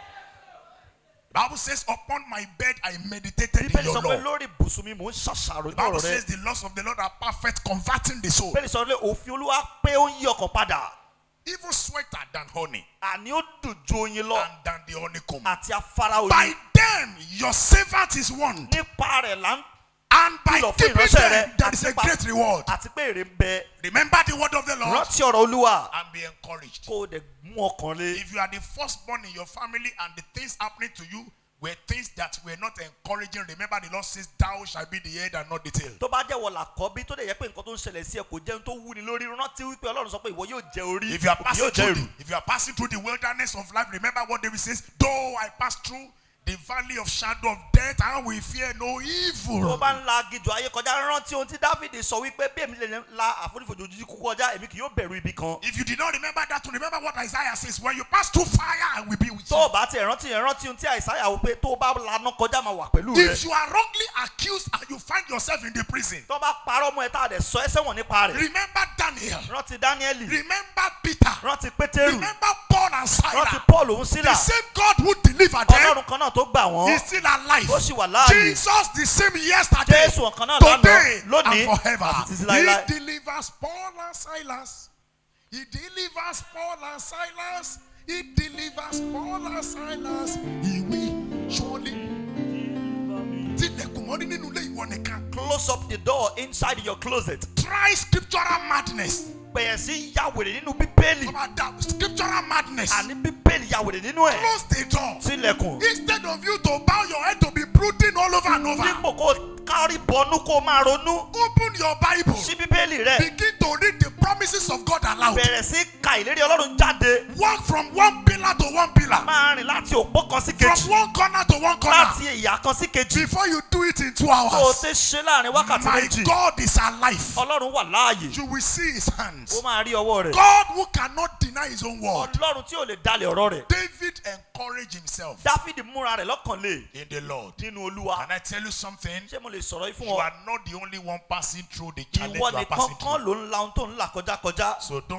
Bible says upon my bed I meditated in bíbélì your sọ pé law. lórí ibùsùn mi mò ń ṣàṣàrò ní Bible ọ̀rọ̀ says rẹ the laws of the Lord are perfect converting the soul. bíbélì sọ pé òfin olúwa pé ó ń yí ọkàn padà Even sweeter than honey àní ó dùn ju oyin lọ and than the honeycomb. àti afárá By oyin them your servant is won. nípa rẹ̀ là ń And by Kìlọ̀ fún keeping ìránṣẹ́ them rẹ there is a àti pa- great reward. àti pé èrè ń bẹ Remember the word of the Lord rántí ọ̀rọ̀ olúwa and be encouraged. kó o dẹ̀ mú ọkàn lé If you are the firstborn in your family and the things happening to you were things that were not encouraging, remember the Lord says, Thou shalt be the head and not the tail. tó bá jẹ́ wọ làkọ́bí tó dẹ̀ yẹ pé nǹkan tó ń ṣẹlẹ̀ sí ẹ kò jẹun tó wúni lórí rántí wípé ọlọ́run sọ pé ìwọ yóò jẹ orí If you are òkè passing yóò jẹ through èrù the, if you are passing through the wilderness of life, remember what David says, Though I pass through the valley of shadow of death, I will fear no tó evil. bá ń la agijù ayé kọjá rántí ohun tí dáfídì sọ wípé bí èmi lè la àfonífojì ojú kú kọjá èmi kì yóò bẹ̀rù ibi kan If you did not remember that, remember what Isaiah says, When you pass through fire, I will be with tó you. o bá tiẹ̀ rántí yẹn rántí ohun tí àìsáyà wò pé tó o bá laná kọjá máa wà pẹ̀lú rẹ If you are wrongly accused and you find yourself in the prison, tó bá parọ́ mọ́ ẹ tá a dẹ̀ sọ ẹ́ sẹ́wọ̀n nípa rẹ̀ remember Daniel, rántí dáníẹ́lì remember Peter, rántí pétérù remember Paul and rántí Silas. paul òun The sílà same God who delivered them ọlọ́run kan náà tó gbà wọ́n is still alive. ó sì wà láàyè Jesus the same yesterday, jésù ọ̀kan náà today, lánàá lónìí and forever. àti títí láéláé. He delivers Paul and Silas. He delivers Paul and Silas. He delivers Paul and Silas. He will surely. Tilẹ̀kùn mọ́rí nínú ilé ìwọ nìkan. close up the door inside your closet Try scriptural madness. bẹ̀rẹ̀ sí yàwèrè nínú bíbélì Come on, that scriptural madness. àní bíbélì yàwèrè nínú ẹ̀ Close the door. sílẹ̀kùn Instead of you to bow your head to be brooding all over and over, dípò kó kárí bọnú kó máa ronú open your Bible. sí bíbélì rẹ̀ Begin to read the promises of God aloud. bẹ̀rẹ̀ sí ka ìlérí ọlọ́run jáde Walk from one pillar to one pillar, máa rìn láti òpó kan sí from kejì one corner to one corner. láti ìyá kan sí kejì Before you do it in two kó o hours, ti ṣe láàrin wákàtí my méjì God is alive. ọlọ́run wà láàyè You will see his hands. ó máa rí ọwọ́ rẹ̀ God who cannot deny his own word. ọlọ́run tí ò lè dalẹ̀ ọ̀rọ̀ rẹ̀ David encouraged himself dáfídì múra rẹ̀ lọ́kàn lé in the Lord. nínú olúwa Can I tell you something? ṣé mo lè sọ̀rọ̀ yìí fún You ọ are not the only one passing through the challenge ìwọ you are nìkan passing kan through. ló ń la ohun tó ń là kọjá kọjá So don't kill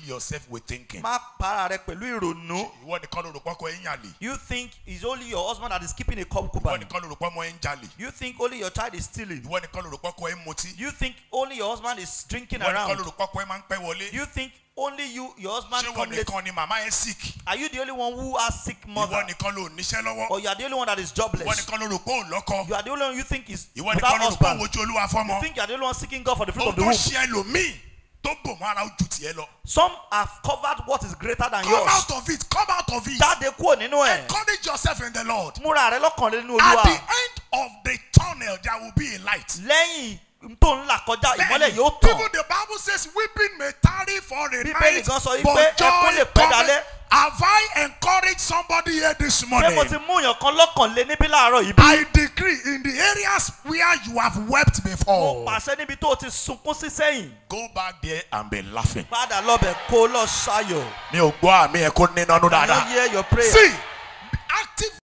yourself with thinking. má para rẹ pẹ̀lú ìrònú. ìwọ nìkan ló rò pọ́kọ ẹ̀ ń yàlè. you think it's only your husband that is keeping a ìwọ concubine. nìkan ló rò pọ́ ọmọ ẹ̀ ń jalè. you think only your child is stealing. ìwọ nìkan ló rò pọ́kọ ẹ̀ ń mutí. you think only your husband is drinking ìwọ nìkan around. ló rò pọ́kọ ẹ̀ máa ń pẹ́ wọlé. you think only you your husband ṣé come ìwọ late. nìkan ni màmá ẹ̀ sick. are you the only one who has sick mother. ìwọ nìkan ló níṣẹ́ lọ́wọ́. or you are the only one that is ìwọ jobless. nìkan ló rò pé òun lọ́kọ. you are the only one you think is ìwọ without nìkan ló rò pé òun husband. wojú olúwa fọ́mọ. you think you are the only one seeking God for the fruit ohun of the tó womb. ṣe ẹlòmíì tó bò mọ́ ara ojú tiẹ̀ lọ. some have covered what is greater than come yours. out of it come out of it. jáde kúrò nínú ẹ̀. encourage yourself in the lord. múra rẹ lọ́kàn lé nínú at the olúwa. end of the tunnel there will be a light. lẹ́yìn tó ń là kọjá ìmọ́lẹ̀ Bẹ́ẹ̀ni, yóò tàn. even the bible says weeping may tarry for a Bíbélì night gan sọ wípé but ẹkún joy lè pẹ́ cometh. dalẹ́. have I encouraged somebody here this ṣé morning. mo ti mú èèyàn kan lọ́kàn lé níbí láàárọ̀ yìí bí? I decree in the areas where you have wept mo before. pàṣẹ níbi tó o ti sunkún sí sẹ́yìn. go back there and be laughing. padà lọ́bẹ̀ kó lọ ṣayọ̀. mi ò gbọ́ àmì ẹ̀ kó nínú ọdún I dáadáa. don't hear your prayer. see active